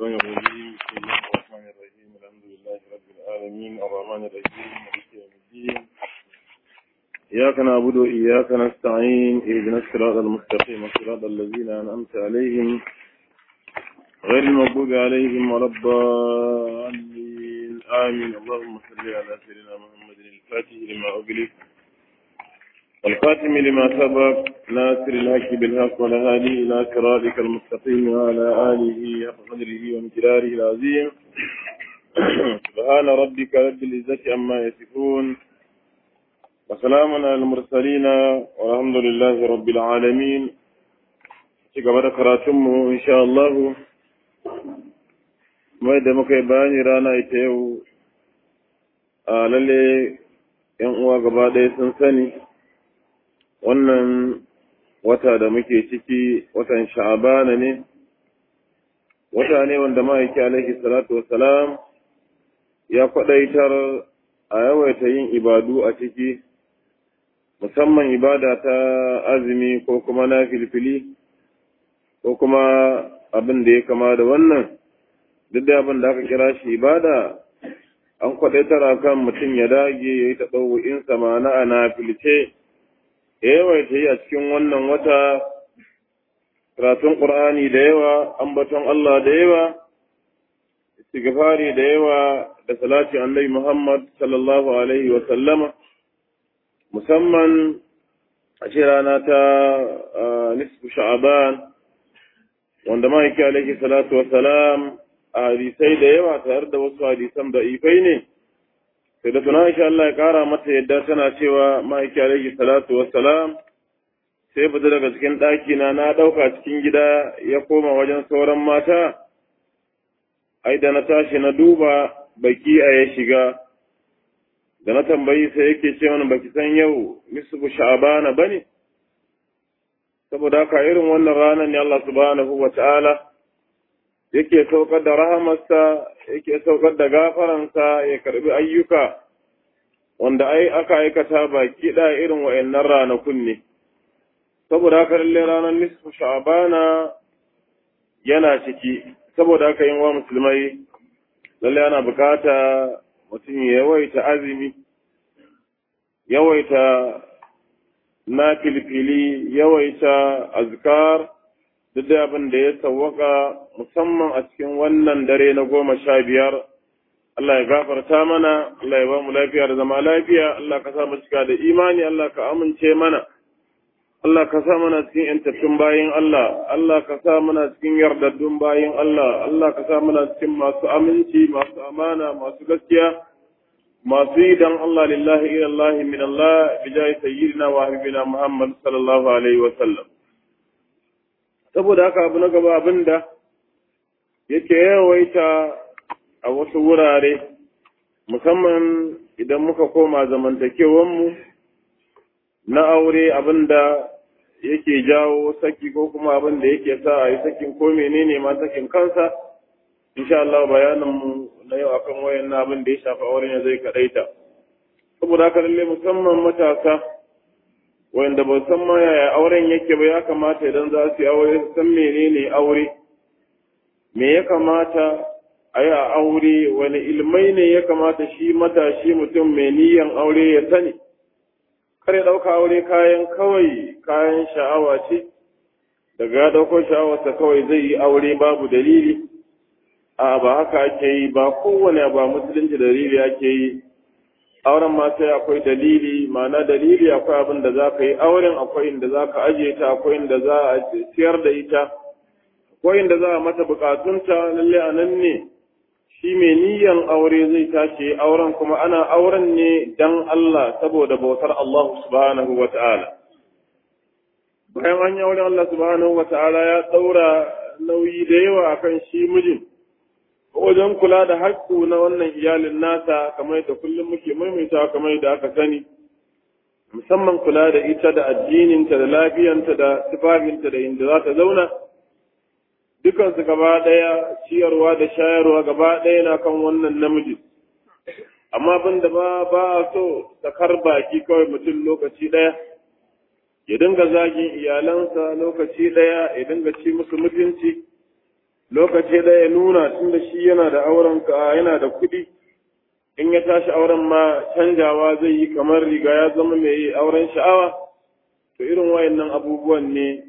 الشيطان الرجيم بسم الله الرحمن الرحيم الحمد لله رب العالمين الرحمن الرحيم مالك يوم الدين إياك نعبد وإياك نستعين اهدنا الصراط المستقيم صراط الذين أنعمت عليهم غير المغضوب عليهم ولا الضالين آمين اللهم صل على سيدنا محمد الفاتح لما أغلق والخاتم لما سبق ناصر الحق بالحق والهادي إلى صراطك المستقيم وعلى آله حق قدره وامتداره العظيم سبحان ربك رب العزة عما يصفون وسلام على المرسلين والحمد لله رب العالمين cigaba da karatunmu insha Allah mai da muka yi bayani rana ita yau a lalle yan uwa gaba ɗaya sun sani wannan wata da muke ciki watan sha'abana ne wata ne wanda ma'aiki alaihi salatu wassalam ya kwaɗaitar a yawaita yin ibadu a ciki musamman ibada ta azumi ko kuma na filfili ko kuma abin da ya kama da wannan duk da abin da aka kira shi ibada an kwaɗaitar a kan mutum ya dage ya yi taɓa ma'ana a na filce yawaita yi a cikin wannan wata karatun ƙur'ani da yawa ambaton Allah da yawa istighfari da yawa da salati annabi Muhammad sallallahu alaihi wa sallama musamman a ce rana ta nisfu sha'aban wanda ma'aiki alaihi salatu wa salam a hadisai da yawa tare da wasu hadisan da ifai ne sai da tuna insha Allah ya kara mata yadda tana cewa ma'aiki alaihi salatu wassalam sai fita daga cikin ɗaki na na ɗauka cikin gida ya koma wajen sauran mata ai da na tashi na duba baki a ya shiga da na tambayi sai yake ce mana baki san yau nisbu sha'bana bane saboda haka irin wannan ranar ne Allah subhanahu wa ta'ala yake saukar da rahamarsa yake saukar da gafaransa ya karbi ayyuka wanda ai aka aikata baki da irin wa'annan ranakun ne saboda haka lalle ranar nisfu sha'bana yana ciki saboda haka yin wa musulmai lalle ana bukata mutum ya yawaita azumi yawaita na filfili yawaita azkar duk da abin da ya sawwaka musamman a cikin wannan dare na goma sha biyar Allah ya gafarta mana Allah ya ba mu lafiya da zama lafiya Allah ka sa mu cika da imani Allah ka amince mana Allah ka sa mana cikin yantattun bayin Allah Allah ka sa mana cikin yardaddun bayin Allah Allah ka sa mana cikin masu aminci masu amana masu gaskiya masu yi dan Allah lillahi ila Allah min Allah bijahi sayyidina wa habibina Muhammad sallallahu alaihi wa sallam saboda haka abu na gaba abinda yake yawaita a wasu wurare musamman idan muka koma zamantakewanmu na aure abinda yake jawo saki ko kuma abinda yake sa a yi sakin ko menene ma sakin kansa insha Allah bayaninmu na yau akan wayan na abin da ya shafa auren ya zai kadaita saboda haka lalle musamman matasa wanda ba san ma yaya auren yake ba ya kamata idan za su yi aure su san menene aure me ya kamata a yi a aure wani ilmai ne ya kamata shi matashi mutum mai niyan aure ya sani kar ya ɗauka aure kayan kawai kayan sha'awa ce daga ya ɗauko sha'awarsa kawai zai yi aure babu dalili a ba haka ake yi ba kowane ba musulunci dalili ake yi auren ma sai akwai dalili ma'ana dalili akwai abin da za ka yi auren akwai inda za ka ajiye ta akwai inda za a siyar da ita akwai inda za a mata bukatunta lalle a nan ne shi mai niyan aure zai tashi auren kuma ana auren ne dan Allah saboda bautar Allah subhanahu wa ta'ala bayan an yi auren Allah subhanahu wa ta'ala ya ɗaura nauyi da yawa akan shi mijin wajen kula da haƙƙu na wannan iyalin nasa kamar da kullum muke maimaita kamar da aka sani musamman kula da ita da addininta da lafiyanta da tufafinta da inda za ta zauna dukansu gaba ɗaya ciyarwa da shayarwa gaba ɗaya na kan wannan namiji amma abin da ba ba a so sakar baki kawai mutum lokaci ɗaya ya dinga zagin iyalansa lokaci ɗaya ya dinga ci musu mutunci lokaci da ya nuna tun da shi yana da auren ka yana da kuɗi in ya tashi auren ma canjawa zai yi kamar riga ya zama mai auren sha'awa to irin wayannan abubuwan ne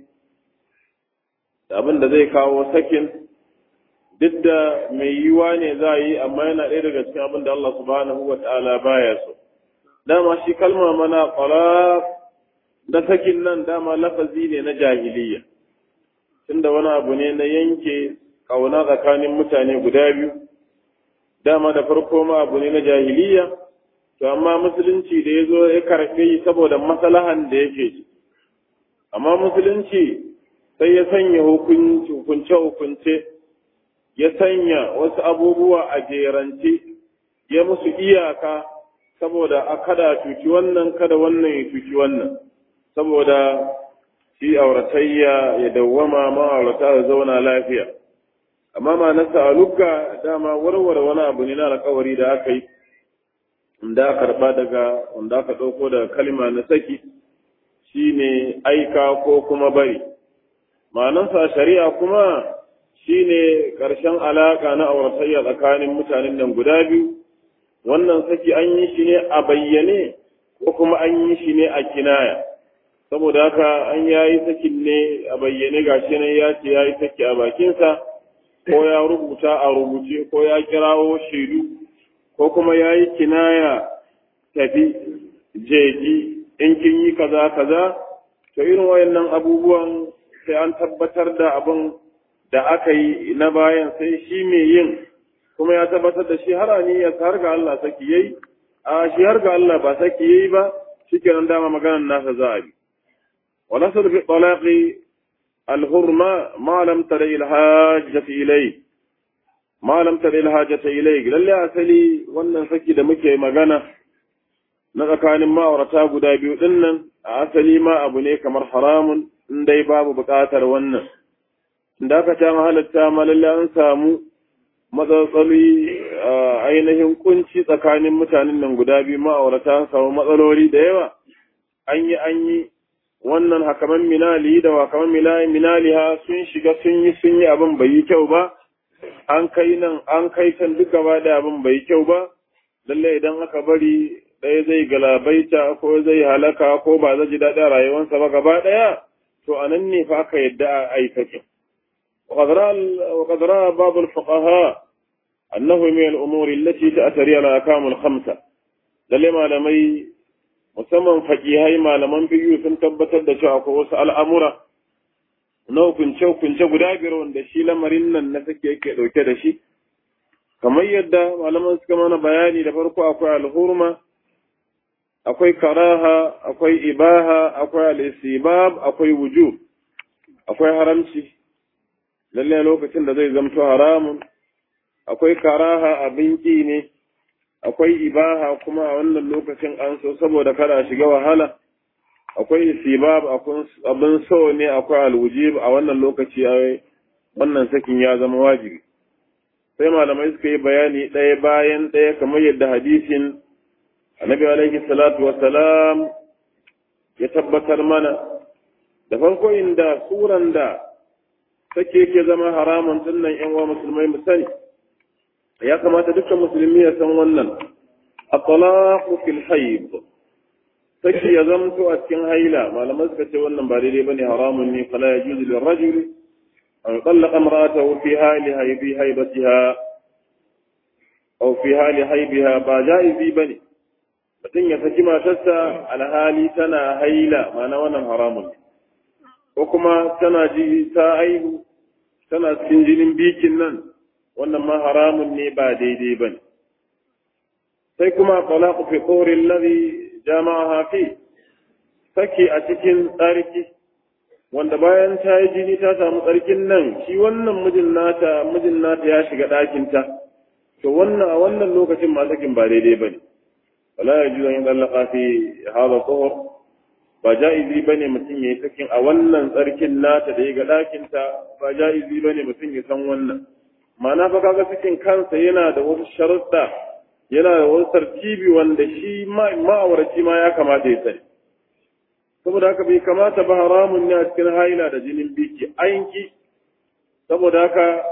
abin da zai kawo sakin duk da mai yiwa ne za a yi amma yana ɗaya daga cikin abin da Allah subhanahu wa ta'ala baya so dama shi kalma mana talaq da sakin nan dama lafazi ne na jahiliya tunda wani abu ne na yanke kauna tsakanin mutane guda biyu dama da farko ma abu ne na jahiliya to amma musulunci da ya zo ya karfe yi saboda masalahan da yake ci amma musulunci sai ya sanya hukunce-hukunce ya sanya wasu abubuwa a jerance ya musu iyaka saboda a kada cuci wannan kada wannan ya cuci wannan saboda shi auratayya ya dawwama ma'aurata ya zauna lafiya amma ma na sa'alukka dama warware wani abu ne na alkawari da aka yi da aka karba daga wanda aka ɗauko daga kalma na saki shine aika ko kuma bari ma'anansa shari'a kuma shine ƙarshen alaƙa na auratayya tsakanin mutanen nan guda biyu wannan saki an yi shi ne a bayyane ko kuma an yi shi ne a kinaya saboda haka an yayi sakin ne a bayyane gashi nan ya ce yayi saki a bakinsa ko ya rubuta a rubuce ko ya kirawo shaidu ko kuma ya yi kinaya tafi jeji in kin yi kaza kaza to irin wayannan abubuwan sai an tabbatar da abin da aka yi na bayan sai shi mai yin kuma ya tabbatar da shi harani ya har ga Allah saki yayi a shi har ga Allah ba saki yayi ba shikenan dama maganar nasa za a bi wala sul fi talaqi al-hurma ma lam tara al-hajjati ilayhi ma lam tara al-hajjati ilayhi lalle asali wannan saki da muke magana na tsakanin ma'aurata guda biyu dinnan a asali ma abu ne kamar haramun in dai babu buƙatar wannan da aka ta halatta ma lalle an samu matsatsali ainihin kunci tsakanin mutanen nan guda biyu ma'aurata an samu matsaloli da yawa an yi an yi wannan hakaman minali da wakaman minali ha sun shiga sun yi sun yi abin bai yi kyau ba an kai nan an kai can duk gaba da abin bai yi kyau ba lalle idan aka bari ɗaya zai galabaita ko zai halaka ko ba zai ji daɗin rayuwarsa ba gaba ɗaya to a nan ne fa aka yadda a aikakin وقد رأى بعض الفقهاء أنه من الأمور التي تأثري على الأحكام الخمسة lalle malamai musamman fakihai malaman biyu sun tabbatar da cewa akwai wasu al'amura na hukunce-hukunce guda biyar wanda shi lamarin nan na sake yake ɗauke da shi kamar yadda malaman suka mana bayani da farko akwai alhurma akwai karaha akwai ibaha akwai al'isibab akwai wujub akwai haramci lallai lokacin da zai zamto haramun akwai karaha abin ƙi ne akwai ibaha kuma a wannan lokacin an so saboda kada shiga wahala akwai isibab abin so ne akwai alwujib a wannan lokaci wannan sakin ya zama wajibi sai malamai suka yi bayani ɗaya bayan ɗaya kamar yadda hadisin annabi alaihi salatu wassalam ya tabbatar mana da farko inda suran da take ke zama haramun dinnan yan uwa musulmai mu sani ya kamata dukkan musulmi ya san wannan at-talaqu fil hayd saki ya zamto a cikin haila malamai suka ce wannan ba daidai bane haramun ne fala yajuzu lil rajuli an tallaqa imra'atahu fi hali haybi haybatiha aw fi hali haybiha ba jaizi bane mutum ya saki matarsa alhali tana haila ma'ana wannan haramun ne ko kuma tana ji ta aihu tana cikin jinin bikin nan wannan ma haramun ne ba daidai ba ne sai kuma talaqu fi tsorin ladhi jama'aha fi saki a cikin tsarki wanda bayan ta yi jini ta samu tsarkin nan shi wannan mijin nata mijin nata ya shiga ɗakinta to wannan a wannan lokacin ma sakin ba daidai ba ne wala yajuzu an yadallaqa fi hadha tsohor ba ja'izi ba ne mutum ya yi sakin a wannan tsarkin nata da ya ga ɗakinta ba ja'izi ba ne mutum ya san wannan ma'ana fa kaga sakin kansa yana da wasu sharuɗa yana da wasu tartibi wanda shi ma'auraci ma ya kamata ya sani saboda haka bai kamata ba haramun ne a cikin haila da jinin biki ainki saboda haka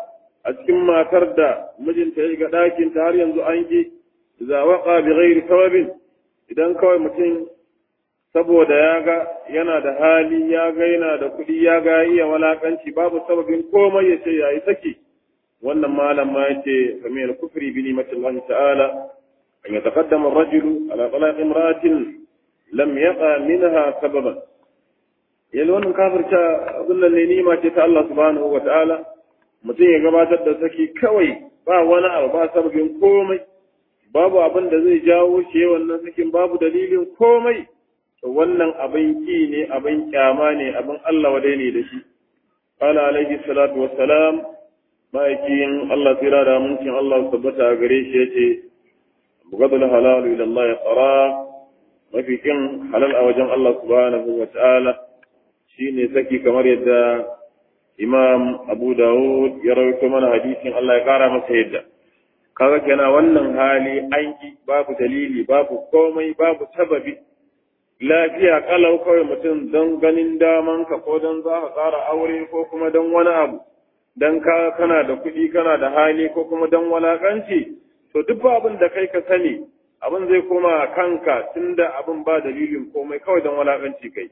a cikin matar da mijinta ya ga ɗakin ta har yanzu an ki za waqa bi ghairi sababin idan kawai mutum saboda ya ga yana da hali ya ga yana da kuɗi ya ga iya walakanci babu sababin komai ya ce yayi saki wannan malam ma yace kamar kufri bi ni'matillahi ta'ala an yataqaddama ar-rajulu ala talaq imra'atin lam yaqa minha sababan yanzu wannan kafirta abin nan ne ni'ima ce ta Allah subhanahu wa ta'ala mutum ya gabatar da saki kawai ba wani abu ba sababin komai babu abin da zai jawo shi wannan sakin babu dalilin komai to wannan abin ki ne abin kyama ne abin Allah wadai ne da shi qala alaihi salatu wassalam ma'aikin Allah tsira da amincin Allah tabbata a gare shi yace bugadul halal ila Allah ya tsara mafi kin halal a wajen Allah subhanahu wa ta'ala shine saki kamar yadda Imam Abu Dawud ya rawaito mana hadisin Allah ya kara masa yadda kaga kenan wannan hali aiki babu dalili babu komai babu sababi lafiya kalau kawai mutum don ganin daman ka ko don za ka ƙara aure ko kuma don wani abu don ka kana da kuɗi kana da hali ko kuma don walakanci to duk abin da kai ka sani abin zai koma kanka tunda abin ba dalilin komai kawai don walakanci kai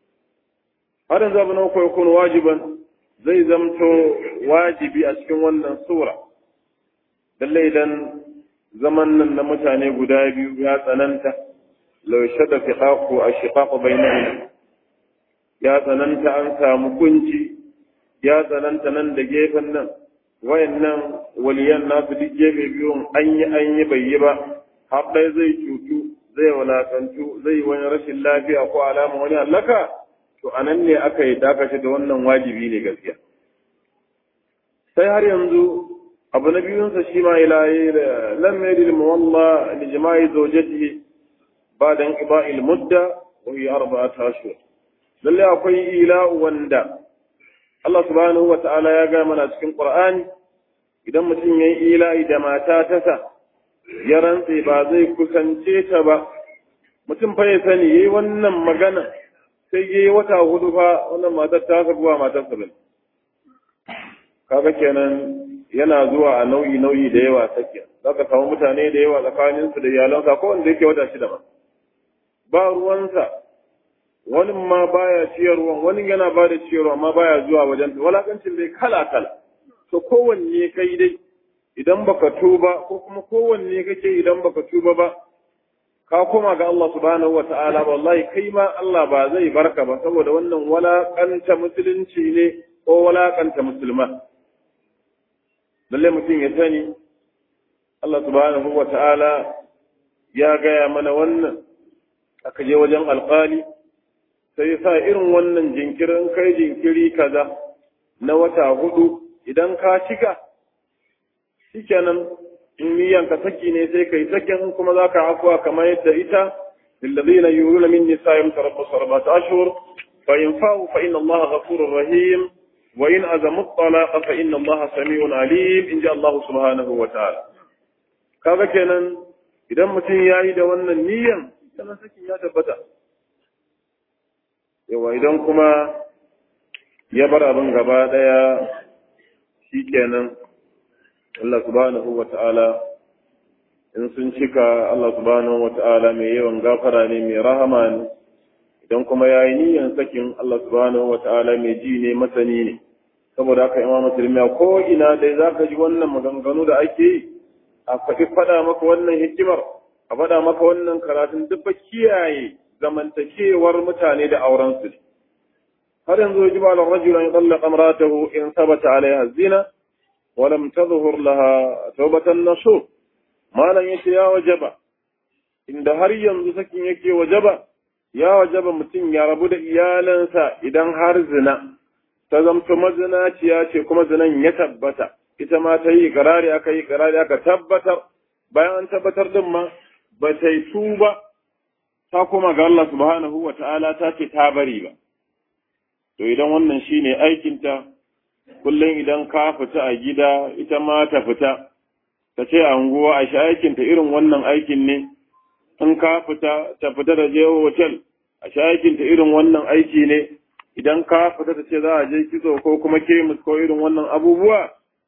har yanzu abu na uku kun wajiban zai zamto wajibi a cikin wannan sura lalle idan zaman nan na mutane guda biyu ya tsananta lau shada fiqaqu ashiqaqu bainahum ya tsananta an samu kunci ya tsananta nan da gefen nan wayannan waliyan nasu duk gefe biyun an yi an yi bai yi ba har ɗaya zai cutu zai walakantu zai wani rashin lafiya ko alama wani hallaka to a nan ne aka yi dakashi da wannan wajibi ne gaskiya sai har yanzu abu na biyunsa shi ma ilahi lam yadil muwalla li jama'i zawjatihi ba'da inqiba'il mudda wa hiya arba'at ashhur lalle akwai ila wanda Allah subhanahu wa ta'ala ya ga mana cikin Qur'ani idan mutum yayi ila'i da mata tasa ya rantse ba zai kusance ta ba mutum fa ya sani yayi wannan magana sai yayi wata hudu fa wannan matar ta sabuwa matar sa bane kaga kenan yana zuwa a nauyi nauyi da yawa sakiya zaka samu mutane da yawa tsakanin su da iyalansa ko wanda yake wata shida ma ba ruwansa wani ma baya ciyarwa wani yana ba da ciyarwa amma baya zuwa wajen walakancin dai kala kala to kowanne kai dai idan baka tuba ko kuma kowanne kake idan baka tuba ba ka koma ga Allah subhanahu wa ta'ala wallahi kai ma Allah ba zai barka ba saboda wannan walakanta musulunci ne ko walakanta musulma lalle mutum ya sani Allah subhanahu wa ta'ala ya gaya mana wannan aka je wajen alƙali sai sa irin wannan jinkirin kai jinkiri kaza na wata hudu idan ka cika shikenan in niyan ka saki ne sai kai sakin kuma za ka afuwa kamar yadda ita lillazina yuruna min nisa'im tarabbasu arba'ata ashhur fa in fa'u fa inna Allah ghafurur rahim wa in azamu at-talaq fa inna Allah sami'un alim in ji Allah subhanahu wa ta'ala kaga kenan idan mutum yayi da wannan niyan kana sakin ya tabbata yawa idan kuma ya bar abin gaba daya shikenan Allah subhanahu wa ta'ala in sun cika Allah subhanahu wa ta'ala mai yawan gafara ne mai rahama ne idan kuma ya yi niyan sakin Allah subhanahu wa ta'ala mai ji ne masani ne saboda haka imam musulmi ko ina dai za ka ji wannan maganganu da ake yi a faɗi faɗa maka wannan hikimar a faɗa maka wannan karatun duk ba kiyaye zamantakewar mutane da aurensu ne har yanzu ya ji ba rajula ya tsallaka maratahu in sabata alaiha zina ولم تظهر لها توبة النصوح ما لن يتي يا وجبا إن هر ينزو سكين يكي وجبا يا وجبا متين يا ربو دا إيالنسا إذن هر زنا تزمت مزنا تياتي كما زنا يتبتا ita ma ta yi karari aka yi karari aka tabbatar bayan an tabbatar din ma ba ta yi tuba ta kuma ga Allah subhanahu wa ta'ala ta ce ta bari ba to idan wannan shine aikinta kullum idan ka fita a gida ita ma ta fita ta ce a unguwa a sha aikinta irin wannan aikin ne in ka fita ta fita da je hotel a sha aikinta irin wannan aiki ne idan ka fita ta ce za a je kitso ko kuma kemis ko irin wannan abubuwa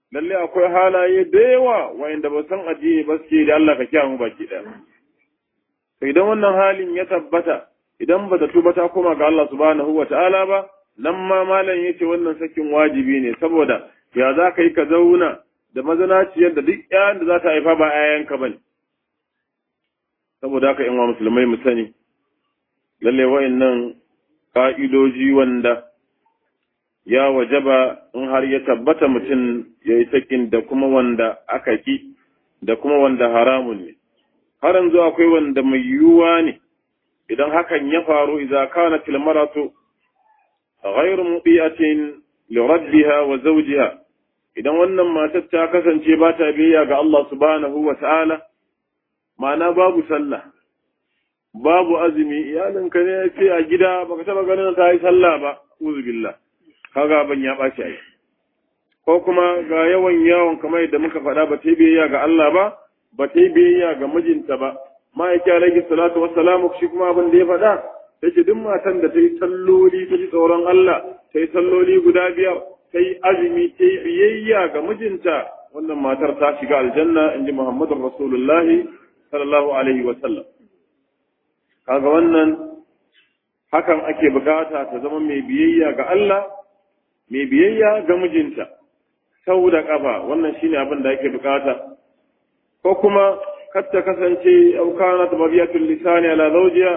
lalle akwai halaye da yawa wa'inda ba san addini ba suke da Allah ka kiyaye mu baki ɗaya to idan wannan halin ya tabbata idan ba ta tuba ta koma ga Allah subhanahu wa ta'ala ba nan ma malam yace wannan sakin wajibi ne saboda ya za ka yi ka zauna da mazanaciyar da duk ƴaƴan da za ta haifa ba ƴaƴanka bane saboda haka in wa musulmai mu sani lalle wa'annan ka'idoji wanda ya wajaba in har ya tabbata mutum ya yi sakin da kuma wanda aka ki da kuma wanda haramun ne har yanzu akwai wanda mai yiwuwa ne idan hakan ya faru idza kana fil maratu ghayr mubiyatin li rabbiha wa zawjiha idan wannan matar ta kasance ba ta biyayya ga Allah subhanahu wa ta'ala ma'ana babu sallah babu azumi iyalinka ne ce a gida baka taba ganin ta yi sallah ba uzu billah kaga ban ya ɓaci ai ko kuma ga yawan yawon kamar yadda muka faɗa ba ta yi biyayya ga Allah ba ba ta yi biyayya ga mijinta ba ma'aiki alaihi salatu wassalamu shi kuma abin da ya faɗa yace duk matan da ta yi salloli ta ji tsoron Allah ta yi salloli guda biyar ta yi azumi ta yi biyayya ga mijinta wannan matar ta shiga aljanna in ji Muhammadu Rasulullahi sallallahu alaihi wa sallam kaga wannan hakan ake bukata ta zama mai biyayya ga Allah mai biyayya ga mijinta sau da kafa wannan shine abin da ake bukata ko kuma kar ta kasance aukana ta mabiyatul lisani ala zawjiha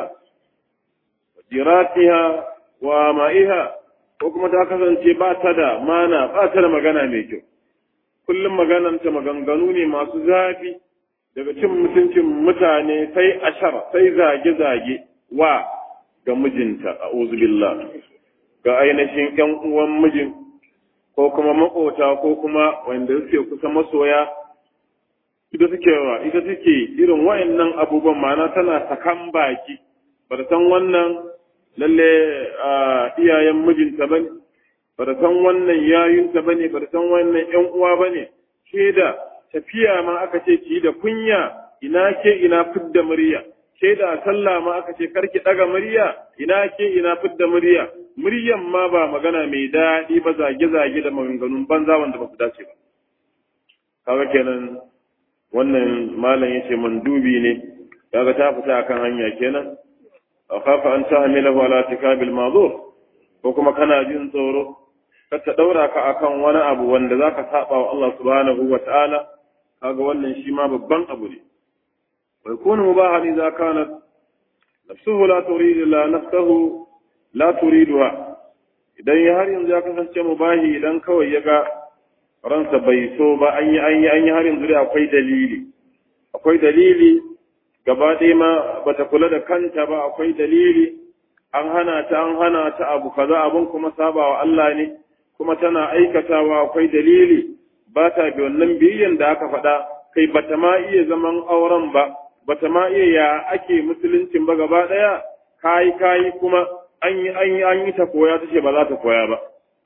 jiratiha wa ma'iha ko kuma ta kasance ba ta da mana ba ta da magana mai kyau kullum magananta maganganu ne masu zafi daga cin mutuncin mutane sai ashar sai zage-zage wa ga mijinta a billah ga ainihin ‘yan uwan mijin ko kuma makota ko kuma wanda suke kusa masoya ita suke wa ita suke irin wa'annan abubuwan ma'ana tana sakan baki ba ta san wannan lalle iyayen mijinta bane ba ta san wannan yayunta bane ba ta san wannan ‘yan uwa bane ke da tafiya ma aka ce ki da kunya ina ke ina fidda murya ke da sallah ma aka ce karki daga murya ina ke ina fidda murya muryan ma ba magana mai daɗi ba zage-zage da maganganun banza wanda ba su dace ba kaga kenan wannan malam yace mandubi ne kaga ta fita akan hanya kenan akhafa an tahmilahu ala tikabil ma'zur ko kuma kana jin tsoro ka ta daura ka akan wani abu wanda zaka saba wa Allah subhanahu wa ta'ala kaga wannan shi ma babban abu ne wa yakunu mubahan idza kanat nafsuhu la turidu la nafsuhu la turiduha idan ya har yanzu ya kasance mubahi idan kawai ya ga ransa bai so ba an yi an yi an yi har yanzu dai akwai dalili akwai dalili gaba ɗaya ma bata kula da kanta ba akwai dalili an hana ta an hana ta abu kaza abun kuma sabawa Allah ne kuma tana aikatawa akwai dalili ba ta bi wannan biyayyan da aka faɗa kai bata ma iya zaman auren ba bata ma iya ya ake musuluncin ba gaba ɗaya kayi kayi kuma an yi an yi an yi ta koya ta ce ba za ta koya ba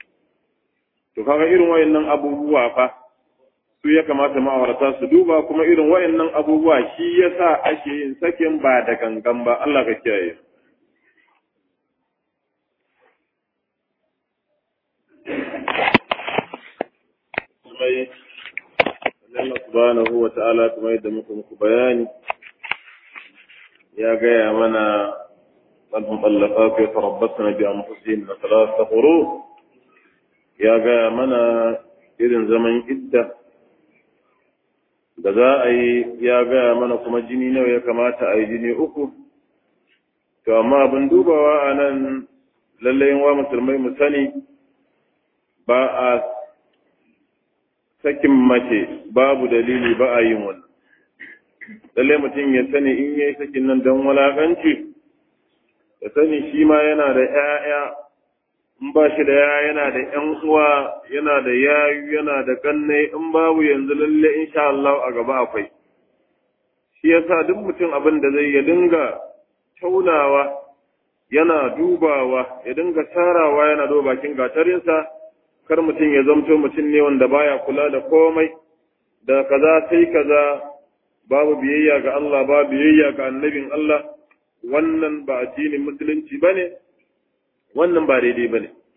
to kaga irin wayannan abubuwa fa su ya kamata ma'aurata su duba kuma irin wayannan abubuwa shi yasa ake yin sakin ba da gangan ba Allah ka kiyaye mai Allah subhanahu wa ta'ala kuma yadda muka muku bayani ya gaya mana المطلقات يتربصن بأنفسهن ثلاثة قروء يا gaya mana irin zaman idda da za a yi ya gaya mana kuma jini nawa ya kamata a yi jini uku to amma abin dubawa a nan lallai wa musulmai mu sani ba a sakin mace babu dalili ba a yin wannan lallai mutum ya sani in yayi sakin nan don walakanci ya sani shi ma yana da ‘ya'ya, in ba shi da ya yana da ‘yan uwa, yana da yayu, yana da kannai, in babu yanzu lalle insha Allah a gaba akwai. Shi yasa duk mutum abin da zai ya dinga taunawa, yana dubawa, ya dinga tarawa yana duba bakin gatarinsa, kar mutum ya zamto mutum ne wanda baya kula da komai, da kaza sai kaza babu biyayya ga Allah, babu biyayya ga annabin Allah. wannan ba addinin musulunci ba ne, wannan ba daidai ba ne.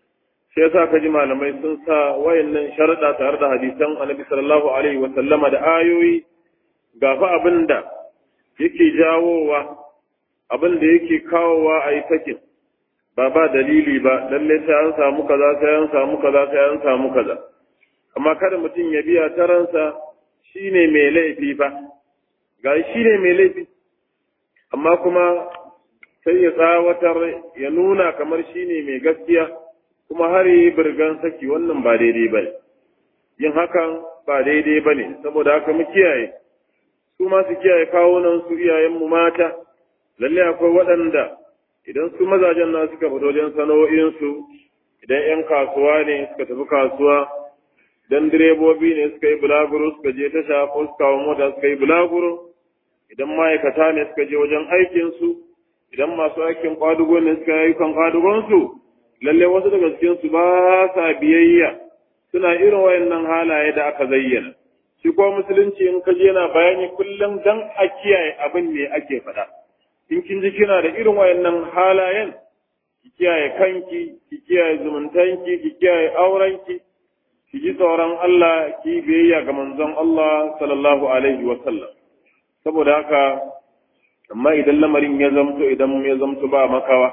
sai yasa ka ji malamai sun sa wayannan sharuɗa tare da hadisan annabi sallallahu alaihi wa sallama da ayoyi gafa abin da yake jawowa abin da yake kawowa a yi sakin ba ba dalili ba lalle sai an samu kaza sai an samu kaza sai an samu kaza amma kada mutum ya biya ta ransa shine mai laifi ba ga shine mai laifi amma kuma sai ya tsawatar ya nuna kamar shine mai gaskiya kuma har yi birgan saki wannan ba daidai ba ne yin hakan ba daidai ba ne saboda haka mu kiyaye su ma su kiyaye kawunan su iyayenmu mata lalle akwai waɗanda idan su mazajen na suka fito wajen sana'o'insu idan 'yan kasuwa ne suka tafi kasuwa idan direbobi ne suka yi bulaguro suka je tasha ko suka kawo mota suka yi bulaguro idan ma'aikata ne suka je wajen aikinsu idan masu aikin kwadugo ne suka yi ayyukan kwadugonsu lalle wasu daga cikinsu ba sa biyayya suna irin wayannan halaye da aka zayyana shi ko musulunci in ka je yana bayani kullum dan a kiyaye abin ne ake faɗa in kin ji kina da irin wayannan halayen ki kiyaye kanki ki kiyaye zumuntanki ki kiyaye aurenki ki ji tsoron Allah ki biyayya ga manzon Allah sallallahu alaihi wa sallam saboda haka amma idan lamarin ya zamto idan ya zamto ba makawa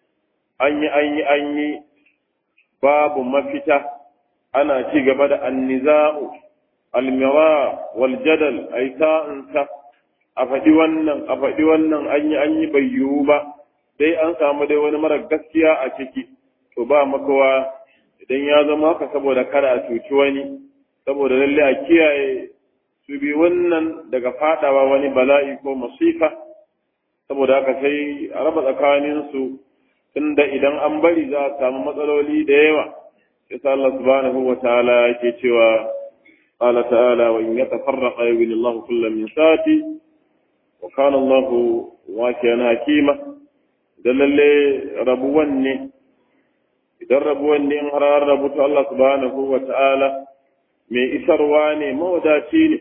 an yi an yi an yi babu mafita ana ci gaba da anniza'u almira wal jadal ai sa'insa a faɗi wannan a faɗi wannan an yi an yi bai yiwu ba dai an samu dai wani mara gaskiya a ciki to ba makawa idan ya zama haka saboda kada a cuci wani saboda lalle a kiyaye su bi wannan daga fadawa wani bala'i ko masifa saboda haka sai a raba tsakaninsu tunda idan an bari za a samu matsaloli da yawa yasa Allah subhanahu wa ta'ala yake cewa qala ta'ala wa in yatafarraqa yughni Allahu kullam min sa'ati wa kana Allahu wakiyan hakima da lalle rabuwan ne idan rabuwan ne in har rabu to Allah subhanahu wa ta'ala mai isarwa ne mawadaci ne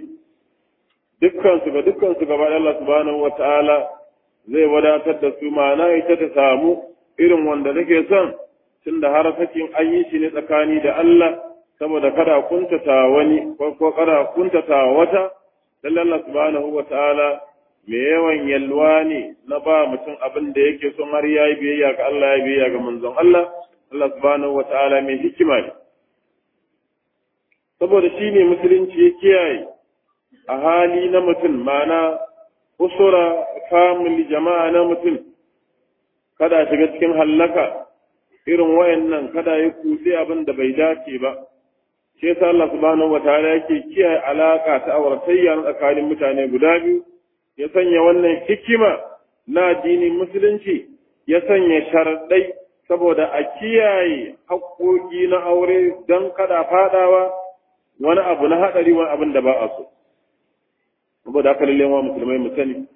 dukkan su ga dukkan su gaba Allah subhanahu wa ta'ala zai wadatar da su ma'ana ita ta samu irin wanda nake son tunda har sakin an yi shi ne tsakani da Allah saboda kada kuntata wani ko ko kada kuntata wata dan Allah subhanahu wataala me yawan yalwa ne na ba mutum abin da yake son har yayi biyayya ga Allah ya biyayya ga manzon Allah Allah subhanahu wataala mai hikima ne saboda shi ne musulunci ya kiyaye a hali na mutum ma'ana usura family jama'a na mutum kada shiga cikin hallaka irin wayannan kada ya kutse abin da bai dace ba shi yasa Allah subhanahu wataala yake kiyaye alaka ta auratayya na tsakanin mutane guda biyu ya sanya wannan hikima na addinin musulunci ya sanya sharaɗai saboda a kiyaye haƙoƙi na aure don kada fadawa wani abu na haɗari wani abin da ba a so saboda haka lalle wa musulmai mu sani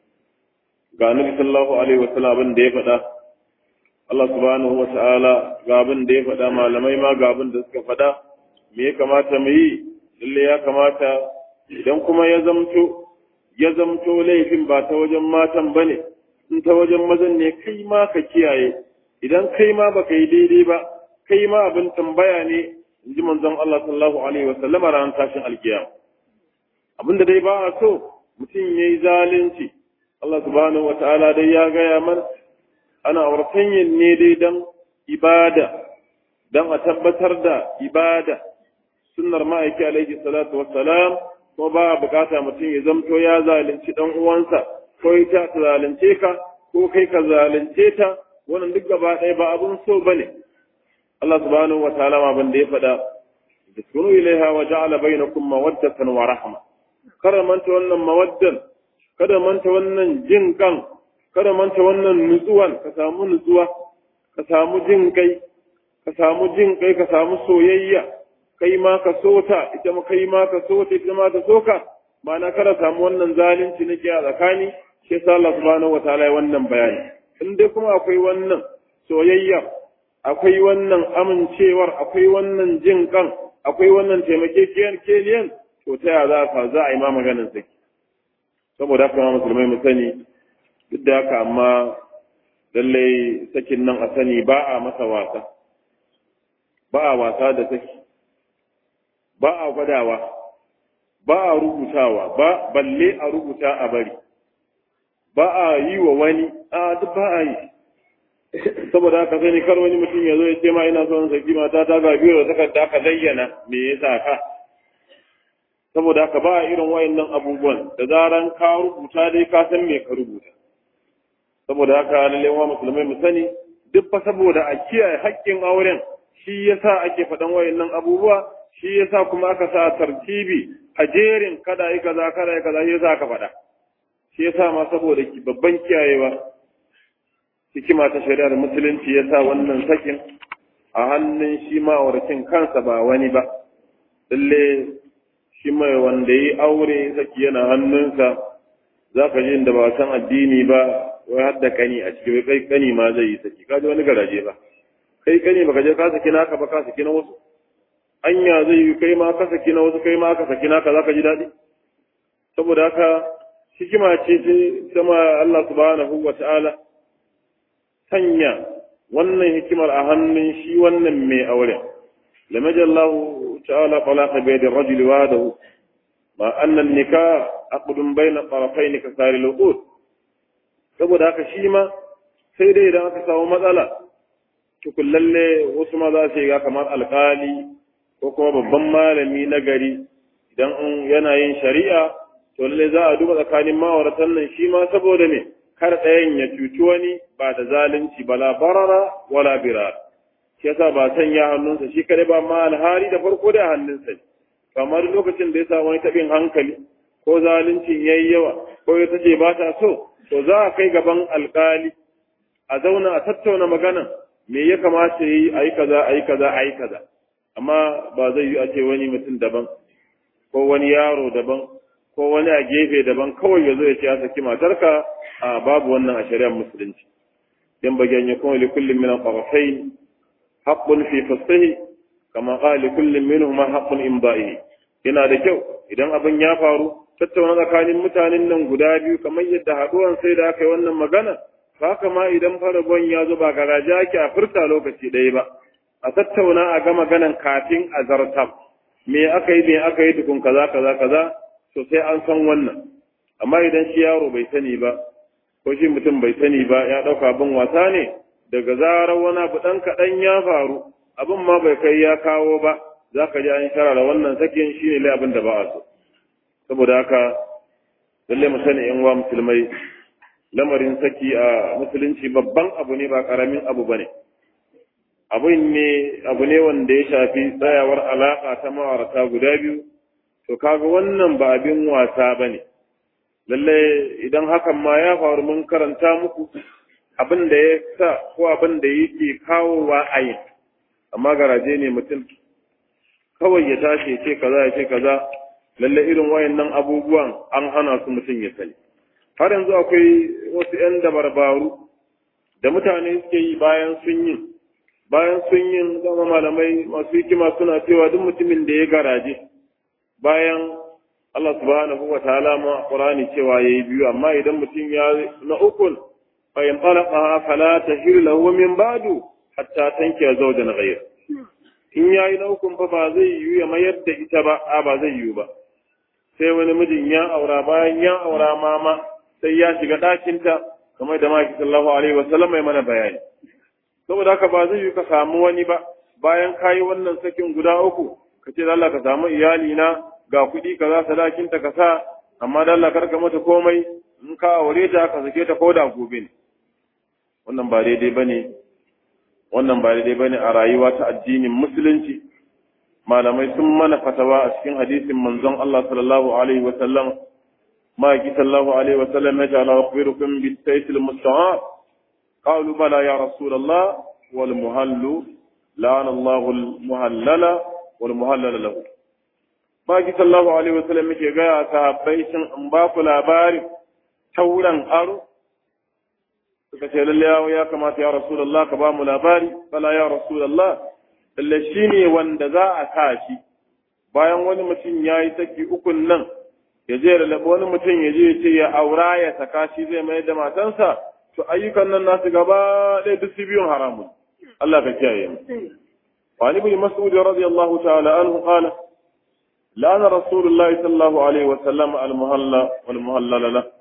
ga annabi sallallahu alaihi wasallam abin da ya faɗa Allah subhanahu wa ta'ala ga abin da ya faɗa malamai ma ga abin da suka faɗa me ya kamata mu yi lalle ya kamata idan kuma ya zamto ya zamto laifin ba ta wajen matan bane in ta wajen mazan ne kai ma ka kiyaye idan kai ma baka yi daidai ba kai ma abin tambaya ne in ji manzon Allah sallallahu alaihi wa sallama ran tashin alkiyama abin da dai ba a so mutum yayi zalunci Allah subhanahu wa ta'ala dai ya gaya mana ana auratanyin ne dai don ibada don a tabbatar da ibada sunnar ma'aiki alaihi salatu wassalam ko ba a bukata mutum ya zamto ya zalunci dan uwansa ko ita ta zalunce ka ko kai ka zalunce ta wannan duk gaba ɗaya ba abun so bane Allah subhanahu wa ta'ala ma ban da ya faɗa taskunu ilaiha wa ja'ala bainakum mawaddatan wa rahma kada manta wannan mawaddan kada manta wannan jin kan kada manta wannan nutsuwan ka samu nutsuwa ka samu jin kai ka samu jin kai ka samu soyayya kai ma ka sota ita ma kai ma ka sota ita ma ta soka ma'ana kada samu wannan zalunci nake a tsakani shi yasa Allah subhanahu wataala ya wannan bayani in dai kuma akwai wannan soyayya akwai wannan amincewar akwai wannan jin kan akwai wannan taimakekeniyan to ta yaya za ka za a yi ma maganin saki saboda haka ma musulmai mu sani duk da haka amma lallai sakin nan a sani ba a masa wasa ba a wasa da saki ba a gwadawa ba a rubutawa ba balle a rubuta a bari ba a yi wa wani a duk ba a yi saboda haka sani kar wani mutum ya zo ya ce ma ina son saki mata ta ga biyu da takarda ka zayyana me yasa ka saboda haka ba a irin wayannan abubuwan da zaran ka rubuta dai ka san me ka rubuta saboda haka lalle wa musulmai mu sani duk fa saboda a kiyaye haƙƙin auren shi yasa ake faɗan wayannan abubuwa shi yasa kuma aka sa tartibi a jerin kada yi kaza kada yi kaza shi yasa aka faɗa shi yasa ma saboda babban kiyayewa hikima ta shari'ar musulunci yasa wannan sakin a hannun shi ma'auracin kansa ba wani ba lalle shi mai wanda yi aure saki yana hannunsa za ka ji da ba san addini ba wai har da kani a ciki wai kai kani ma zai yi saki ka ji wani garaje ba kai kani baka je ka saki naka ba ka saki na wasu anya zai yi kai ma ka saki na wasu kai ma ka saki naka za ka ji daɗi saboda haka hikima ce ce sama Allah subhanahu wa ta'ala sanya wannan hikimar a hannun shi wannan mai aure lamajallahu ta'ala talaqa bi yadi ar-rajuli wahdahu ma anna an-nikah aqdun bayna tarafayn ka sari al saboda haka shi ma sai dai idan aka samu matsala tukun lalle wasu ma za su yi kamar alkali ko kuma babban malami na gari idan yana yin shari'a to lalle za a duba tsakanin ma'auratan nan shi ma saboda me kar ɗayan ya cuci wani ba da zalunci bala barara wala birar shi yasa ba sanya hannunsa shi kare ba ma alhari da farko da hannunsa ne kamar lokacin da ya sa wani taɓin hankali ko zaluncin yayi yawa ko ya tace ba ta so to za a kai gaban alkali a zauna a tattauna magana me ya kamata yi a yi kaza a yi kaza a yi kaza amma ba zai yi a ce wani mutum daban ko wani yaro daban ko wani a gefe daban kawai ya zo ya ce ya saki matarka a babu wannan a shari'ar musulunci yan bagen ya kuma likullin min al-qarfayn haqqun fi faslihi kama qala likullin minhum haqqun imba'i yana da kyau idan abin ya faru tattauna tsakanin mutanen nan guda biyu kamar yadda haduwan sai da aka yi wannan magana haka ma idan faragon ya zo ba garaje ake a furta lokaci ɗaya ba a tattauna a ga maganan kafin a zartab me aka yi me aka yi tukun kaza kaza kaza to sai an san wannan amma idan shi yaro bai sani ba ko shi mutum bai sani ba ya ɗauka abin wasa ne daga zarar wani abu ɗan kaɗan ya faru abin ma bai kai ya kawo ba za ka ji an sharara wannan sakin shi ne abin da ba a so saboda haka lalle mu sani yan uwa musulmai lamarin saki a musulunci babban abu ne ba karamin abu bane abin ne abu ne wanda ya shafi tsayawar alaka ta ma'aurata guda biyu to kaga wannan ba abin wasa bane lalle idan hakan ma ya faru mun karanta muku abin da ya sa ko abin da yake kawowa a yin amma garaje ne mutum kawai ya tashi ya ce kaza ya ce kaza lalle irin wayannan abubuwan an hana su mutum ya sani har yanzu akwai wasu 'yan dabarbaru da mutane suke yi bayan sun yi bayan sun yi zama malamai masu hikima suna cewa duk mutumin da ya garaje bayan Allah subhanahu wa ta'ala ma Qur'ani cewa yayi biyu amma idan mutum ya na ukun fa in talaqa fala tahil lahu min ba'du hatta tanki zawjan ghayr in yayi na ukun fa ba zai yi ya mayar da ita ba a ba zai yi ba sai wani mijin ya aura bayan ya aura mama sai ya shiga ɗakinta kamar da maki sallallahu alaihi wa sallam mai mana bayani saboda haka ba zai yi ka samu wani ba bayan kayi wannan sakin guda uku ka ce Allah ka samu iyali na ga kuɗi kaza sadakinta ka sa amma da Allah karka mata komai in ka aure ta ka sake ta koda gobe ne wannan ba daidai bane wannan ba daidai bane a rayuwa ta addinin musulunci malamai sun mana fatawa a cikin hadisin manzon Allah sallallahu alaihi wa sallam ma ki sallallahu alaihi wa sallam ya ta'ala akhbirukum bi sayfil musta'ab qalu bala ya rasulullah wal muhallu la'ana Allah al muhallala wal muhallala lahu ma ki sallallahu alaihi wa sallam yake ga sahabbai shin in ba ku labari tauran aro suka ce lalle ya kamata ya rasulullah ka ba mu labari bala ya rasulullah lalle shi ne wanda za a sa shi bayan wani mutum ya yi saki ukun nan ya je da wani mutum ya je ya ce ya aura ya saka shi zai mai da matansa to ayyukan nan nasu gaba ɗaya duk su biyun haramun Allah ka kiyaye mu وعن ابن مسعود رضي الله تعالى عنه قال لعن رسول الله صلى الله عليه وسلم المهلى والمهلل له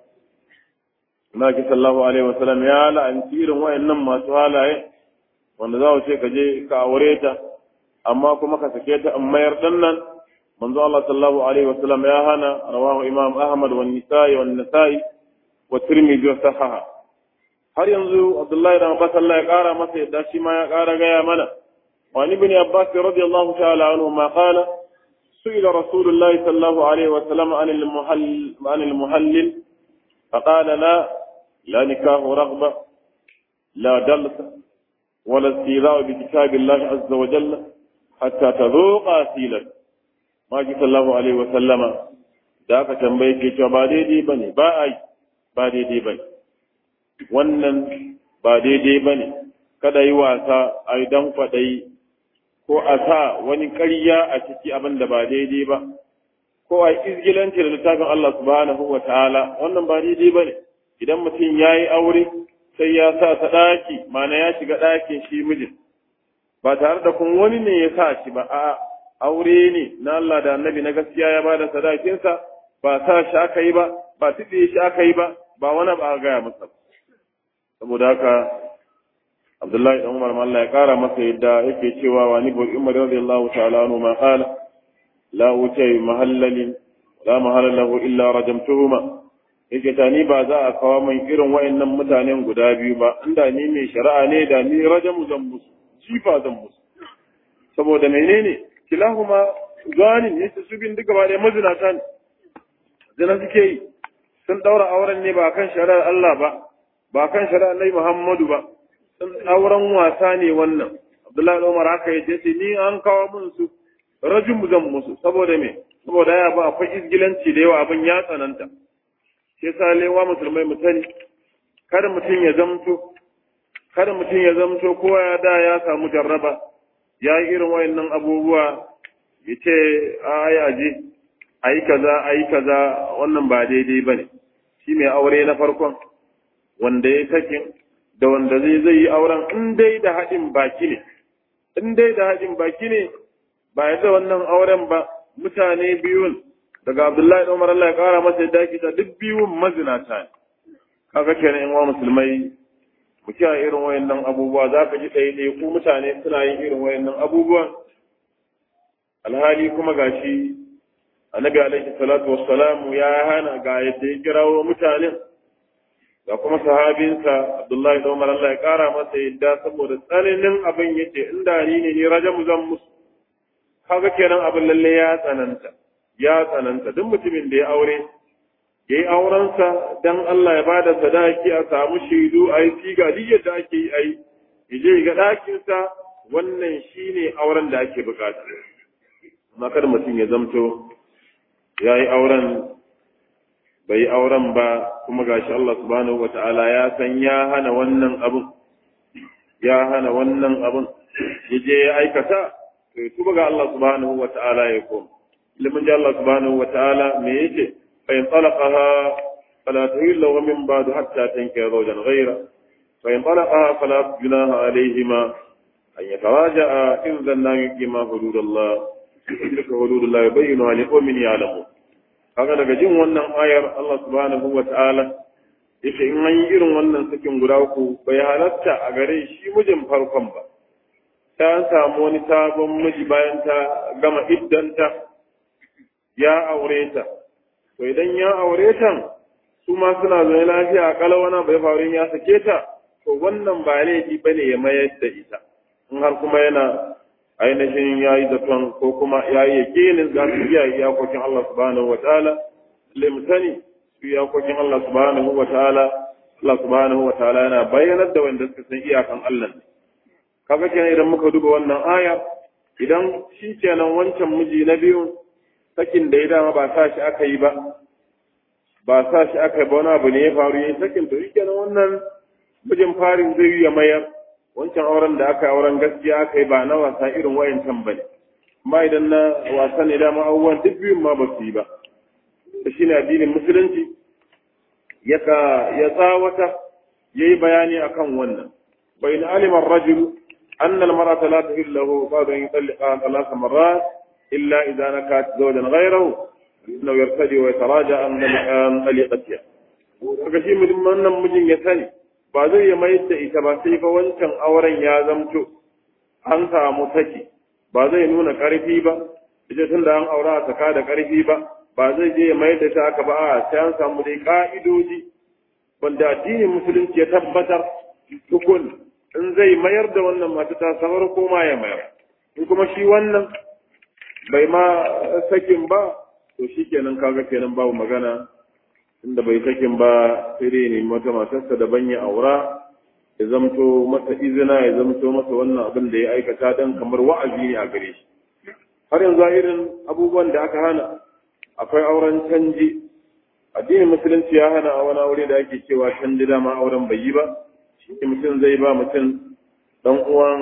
Naki sallallahu alaihi wasallam ya la'anci irin wayannan masu halaye wanda za ce ka je ka aure ta amma kuma ka sake ta in mayar dan nan manzo Allah sallallahu alaihi wasallam ya hana rawahu imam Ahmad wa Nisa'i wa Nasa'i wa Tirmidhi wa sahaha har yanzu Abdullahi da Abbas Allah ya kara masa yadda shi ma ya kara gaya mana wa ibn Abbas radiyallahu ta'ala anhu ma qala سئل رسول الله صلى الله عليه وسلم عن المحل عن المحلل فقال لا لا نكاه رغبة لا دلس ولا استيذاء بكتاب الله عز وجل حتى تذوق أسيلا ما صلى الله عليه وسلم da aka tambaye ke cewa ba daidai ba ne ba a yi ba daidai ba ne wannan ba daidai ba ne kada yi wasa a yi don kwaɗayi ko a sa wani ƙarya a ciki abin da ba daidai ba ko a izgilanci da littafin Allah subhanahu wa ta'ala wannan ba daidai ba ne idan mutum ya yi aure sai ya sa ta ɗaki mana ya shiga ɗakin shi mijin ba tare da kun wani ne ya sa shi ba a aure ne na Allah da annabi na gaskiya ya ba da sadakinsa ba sa shi aka yi ba ba tuɗe shi aka yi ba ba wani ba a gaya masa saboda haka Abdullahi dan Umar Allah ya kara masa yadda yake cewa wa ni bil Umar radiyallahu ta'ala anhu ma qala la utai mahallalin la mahalallahu illa rajamtuhuma yake ta ni ba za a kawo min irin wayannan mutanen guda biyu ba inda ni mai shari'a ne da ni rajamu zan musu jifa zan musu saboda menene kilahuma zanin yace su bin duka ba da mazinata ne zina suke yi sun daura auren ne ba kan shari'ar Allah ba ba kan shari'ar Nabi Muhammadu ba sun auren wasa ne wannan Abdullahi Umar haka yace ce ni an kawo mun su rajum zan musu saboda me saboda ya ba akwai izgilanci da yawa abin ya tsananta shi yasa lewa musulmai mu sani kada mutum ya zamto kada mutum ya zamto kowa ya da ya samu jarraba ya yi irin wayannan abubuwa ya ce ai aje ayi kaza ayi kaza wannan ba daidai bane shi mai aure na farkon wanda ya sakin da wanda zai zai yi auren in dai da haɗin baki ne in dai da haɗin baki ne ba ya da wannan auren ba mutane biyun daga Abdullahi da Umar Allah ya kara masa yadda ake ta duk biyun mazinata ne kaga kenan in wa musulmai mu kiyaye irin wayannan abubuwa za ka ji ɗaya ɗaya ku mutane suna yin irin wayannan abubuwan alhali kuma gashi annabi alaihi salatu wassalamu ya hana ga yadda ya kirawo mutanen ga kuma sahabinsa Abdullahi da Umar Allah ya kara masa yadda saboda tsananin abin yace in da ni ne ni rajamu zan musu kaga kenan abin lalle ya tsananta ya tsananta duk mutumin da ya aure ya yi aurensa don Allah ya bada sadaki a samu shaidu a yi siga duk yadda ake yi a yi ya je ga ɗakinsa wannan shine auren da ake bukata amma kada mutum ya zamto ya yi auren bai auren ba kuma gashi Allah subhanahu wata'ala ya san ya hana wannan abun ya hana wannan abun ya je ya aikata to ya tuba ga Allah subhanahu wata'ala ya koma ilimin ji Allah subhanahu wata'ala me yake fa in talaqaha fala tahillu lahu min ba'd hatta tankiha zawjan ghayra fa in talaqaha fala junaha alayhima an yataraja'a in dhanna yuqima hududallah tilka hududullah yubayyinu li qaumin ya'lamun kaga daga jin wannan ayar Allah subhanahu wa ta'ala yace in an yi irin wannan sakin guda uku bai halatta a gare shi mijin farkon ba ta an samu wani sabon miji bayan ta gama iddanta ya aure ta to idan ya aure ta su ma suna zaune lafiya a kalawana bai faru ya sake ta to wannan ba laifi bane ya mayar da ita in har kuma yana ainihin ya yi zaton ko kuma ya yi yakinin za su iya iyakokin Allah subhanahu wa ta'ala limtani su iyakokin Allah subhanahu wa ta'ala Allah subhanahu wa ta'ala yana bayyanar da wanda suka san iyakan Allah kaga kenan idan muka duba wannan aya idan shi kenan wancan miji na biyu sakin da ya dama ba sa shi aka yi ba ba sa shi aka yi ba wani abu ne ya faru yayin sakin to shi kenan wannan mijin farin zai yi ya mayar wancan auren da aka yi auren gaskiya aka yi ba na wasa irin wayancan ba ne amma idan na wasa ne dama abubuwan duk biyun ma ba su yi ba da shi ne addinin musulunci ya tsawata ya yi bayani akan wannan bai na alimar rajulu أن المرأة لا تحل له بعد أن يطلقها ثلاث مرات إلا إذا نكت زوجا غيره إنه يرتدي ويتراجع عن طليقتها kaga shi mutum wannan mijin ya sani ba zai ya mayar da ita ba sai fa wancan auren ya zamto an samu saki ba zai nuna ƙarfi ba ita tun da an aura a saka da ƙarfi ba ba zai je ya mayar da ta haka ba a sai an samu dai ƙa'idoji wanda addinin musulunci ya tabbatar tukun in zai mayar da wannan mata ta samar ko ma ya mayar in kuma shi wannan bai ma sakin ba to shi kenan kaga kenan babu magana inda bai sakin ba sai dai ne mata matarsa daban ya aura ya zamto masa izina ya zamto masa wannan abin da ya aikata dan kamar wa'azi ne a gare shi har yanzu irin abubuwan da aka hana akwai auren canji addinin musulunci ya hana a wani aure da ake cewa canji dama auren bai yi ba shi mutum zai ba mutum dan uwan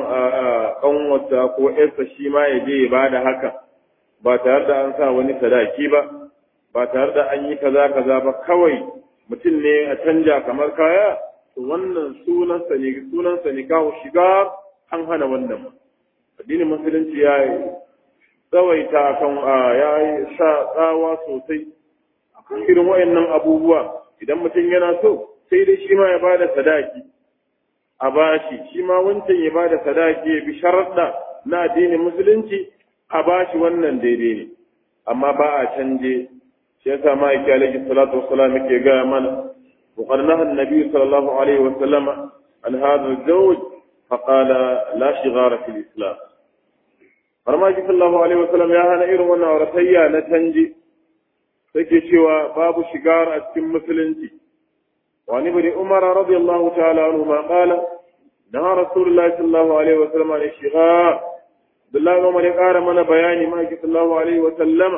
kanwata ko yarsa shi ma ya je ya ba da haka ba tare da an sa wani sadaki ba ba tare da an yi kaza kaza ba kawai mutum ne a canja kamar kaya to wannan sunansa ne sunansa ne kawo shiga an hana wannan addinin musulunci ya yi tsawaita kan ya yi sa tsawa sosai akan irin wayannan abubuwa idan mutum yana so sai dai shi ma ya bada sadaki a bashi shi ma wancan ya bada sadaki ya bi sharaɗa na addinin musulunci a bashi wannan daidai ne amma ba a canje shi yasa ma yake alaihi salatu wassalam yake ga mana وقد نهى النبي صلى الله عليه وسلم عن هذا الزوج فقال لا شغار في الإسلام فرما صلى الله عليه وسلم يا هنا إيرو وانا ورثيا نتنجي سكي شوى باب شغار أتكم مسلنتي وعن ابن عمر رضي الله تعالى عنهما قال نهى رسول الله صلى الله عليه وسلم عن الشغار بالله عمر يقار من بياني ما صلى الله عليه وسلم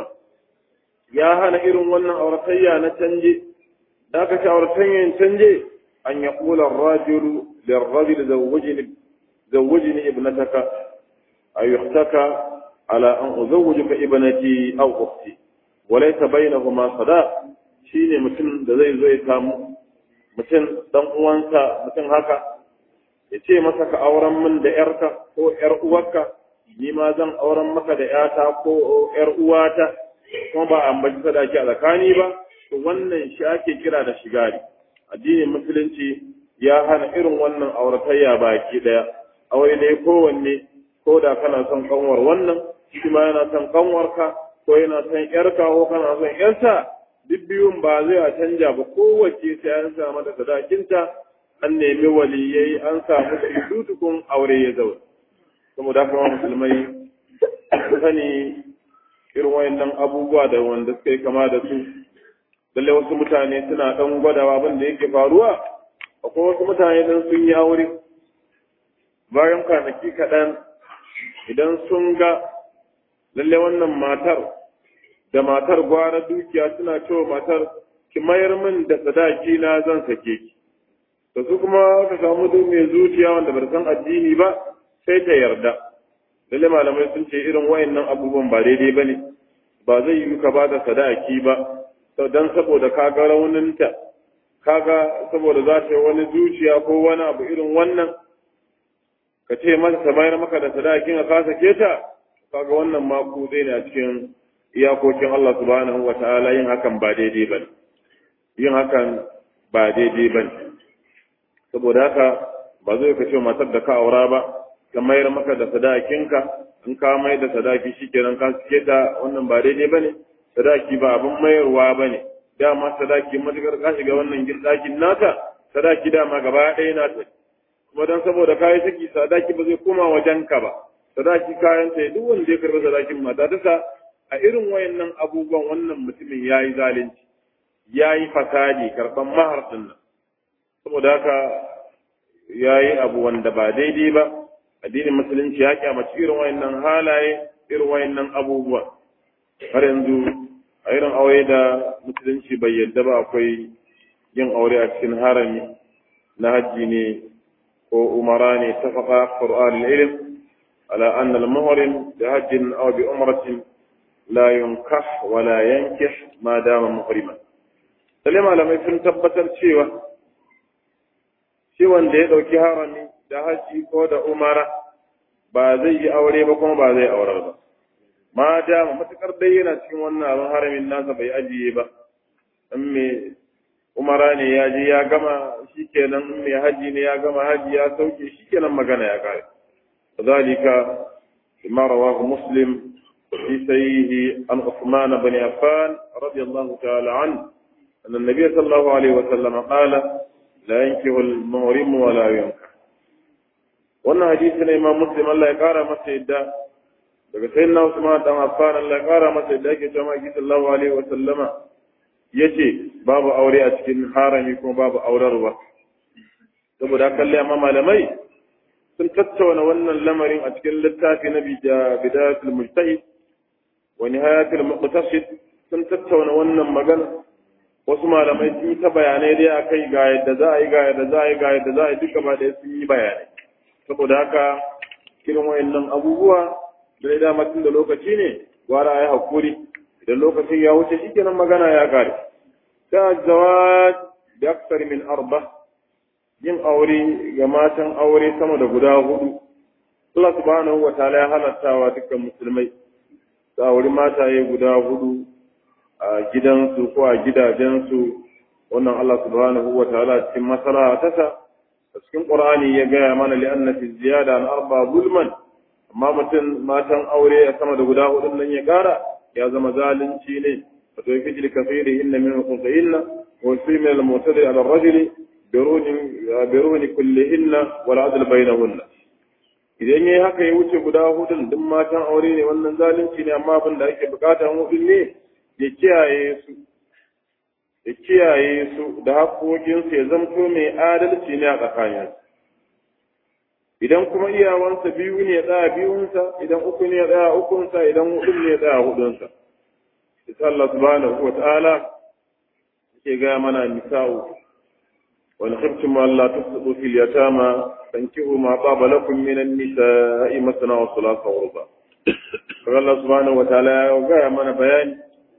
يا هنا إيرو وانا ورثيا نتنجي da aka shawartan yin canje an ya kula rajulu lirrajul zawwajini zawwajini ibnataka ayyuhtaka ala an uzawwijuka ibnati aw ukhti walaysa bainahuma sadaq shine mutum da zai zo ya samu mutum dan uwansa mutum haka ya ce masa ka auren min da yarka ko yar uwarka ni ma zan auren maka da yata ko yar uwata kuma ba ambaci sadaki a tsakani ba to wannan shi ake kira da shigari addinin musulunci ya hana irin wannan auratayya baki daya aure ne kowanne ko da kana son kanwar wannan shi ma yana son kanwarka ko yana son yarka ko kana son yarsa duk biyun ba zai a canja ba kowace sai an sa mata sadakinta an nemi waliyai an samu su tukun aure ya zauna saboda haka musulmai sani irin wayannan abubuwa da wanda suka yi kama da su lalle wasu mutane suna ɗan gwadawa abin da yake faruwa akwai wasu mutane dan sun yi aure bayan kwanaki kaɗan idan sun ga lalle wannan matar da matar gwara dukiya suna cewa matar ki mayar min da sadaki na zan sake ki da su kuma ka samu duk mai zuciya wanda bai san addini ba sai ta yarda lalle malamai sun ce irin wayannan abubuwan ba daidai bane ba zai yi ka ba da sadaki ba don saboda kaga rauninta kaga saboda za ta yi wani zuciya ko wani abu irin wannan ka ce masa ta mayar maka da sadakin a kasa keta kaga wannan ma ku zai ne a cikin iyakokin Allah subhanahu wa ta'ala yin hakan ba daidai ba yin hakan ba daidai ba saboda haka ba zai ka ce matar da ka aura ba ka mayar maka da sadakinka in ka mai da sadaki shikenan ka keta wannan ba daidai ba ne sadaki ba abin mayarwa ba ne dama sadaki matukar ka shiga wannan girɗakin nata sadaki dama gaba ɗaya nata kuma don saboda kayi saki sadaki ba zai koma wajenka ba sadaki kayan ta duk wanda ya karɓi sadakin mata ta sa a irin wayannan abubuwan wannan mutumin ya yi zalunci ya yi fasadi karɓan mahar ɗin nan saboda haka ya yi abu wanda ba daidai ba addinin musulunci ya kyamaci irin wayannan halaye irin wayannan abubuwa har yanzu a irin aure da musulunci bai yadda ba akwai yin aure a cikin harami na hajji ne ko umara ne ta faɗa ƙur'an ilm ala anna al-muhrim bi hajjin aw bi umratin la yunkah wa la yankih ma dama muhriman sai malamai sun tabbatar cewa shi wanda ya ɗauki harami da hajji ko da umara ba zai yi aure ba kuma ba zai aurar ba ma dama matukar dai yana cikin wannan abin haramin nasa bai ajiye ba in me umara ne ya je ya gama shikenan in me haji ne ya gama haji ya sauke shikenan magana ya kare zalika ma rawahu muslim fi sayyihi an usman bin affan radiyallahu ta'ala an أن النبي صلى الله عليه وسلم قال لا ينكه المهرم ولا ينكح wannan hadisi na imam muslim Allah ya kara masa yadda daga sayin na Usman dan Affan Allah ya kara masa yadda yake cewa Maki sallallahu alaihi wa sallama yace babu aure a cikin harami kuma babu aurarwa saboda kalli amma malamai sun tattauna wannan lamarin a cikin littafi na bidayatul mujtahid wa nihayatul muqtasid sun tattauna wannan magana wasu malamai sun yi ta bayanai dai akai ga yadda za a yi ga yadda za a yi ga yadda za a yi duka ba da sun yi bayanai saboda haka irin wayannan abubuwa da dama tun da lokaci ne gwara ya hakuri idan lokacin ya wuce shikenan magana ya kare ta zawaj da aksar min arba yin aure ga matan aure sama da guda hudu Allah subhanahu wa ta'ala ya halattawa dukkan musulmai su auri mataye guda hudu a gidansu ko a gidajensu wannan Allah subhanahu wa ta'ala cikin masara ta sa a cikin Qur'ani ya gaya mana li anna fi ziyada an arba zulman amma mutum matan aure a sama da guda hudun nan ya kara ya zama zalunci ne fa to fi kafiri inna min qunsaynna wa fi min al-mutadi ala ar-rajul biruni biruni kullihinna wal adl bainahunna idan yayi haka ya wuce guda hudun duk matan aure ne wannan zalunci ne amma abin da ake bukata hudun ne ya kiyaye su ya kiyaye su da haƙoƙinsu ya zamto mai adalci ne a tsakaninsu idan kuma iyawansa biyu ne ya tsaya biyunsa idan uku ne ya tsaya ukunsa idan hudu ne ya tsaya hudunsa isa Allah subhanahu wa ta'ala yake ga mana nisa'u wani khiftum Allah tasdu fil yatama tankihu ma qaba lakum min an-nisa'i masna wa thulatha wa ruba Allah subhanahu wa ta'ala ya ga mana bayani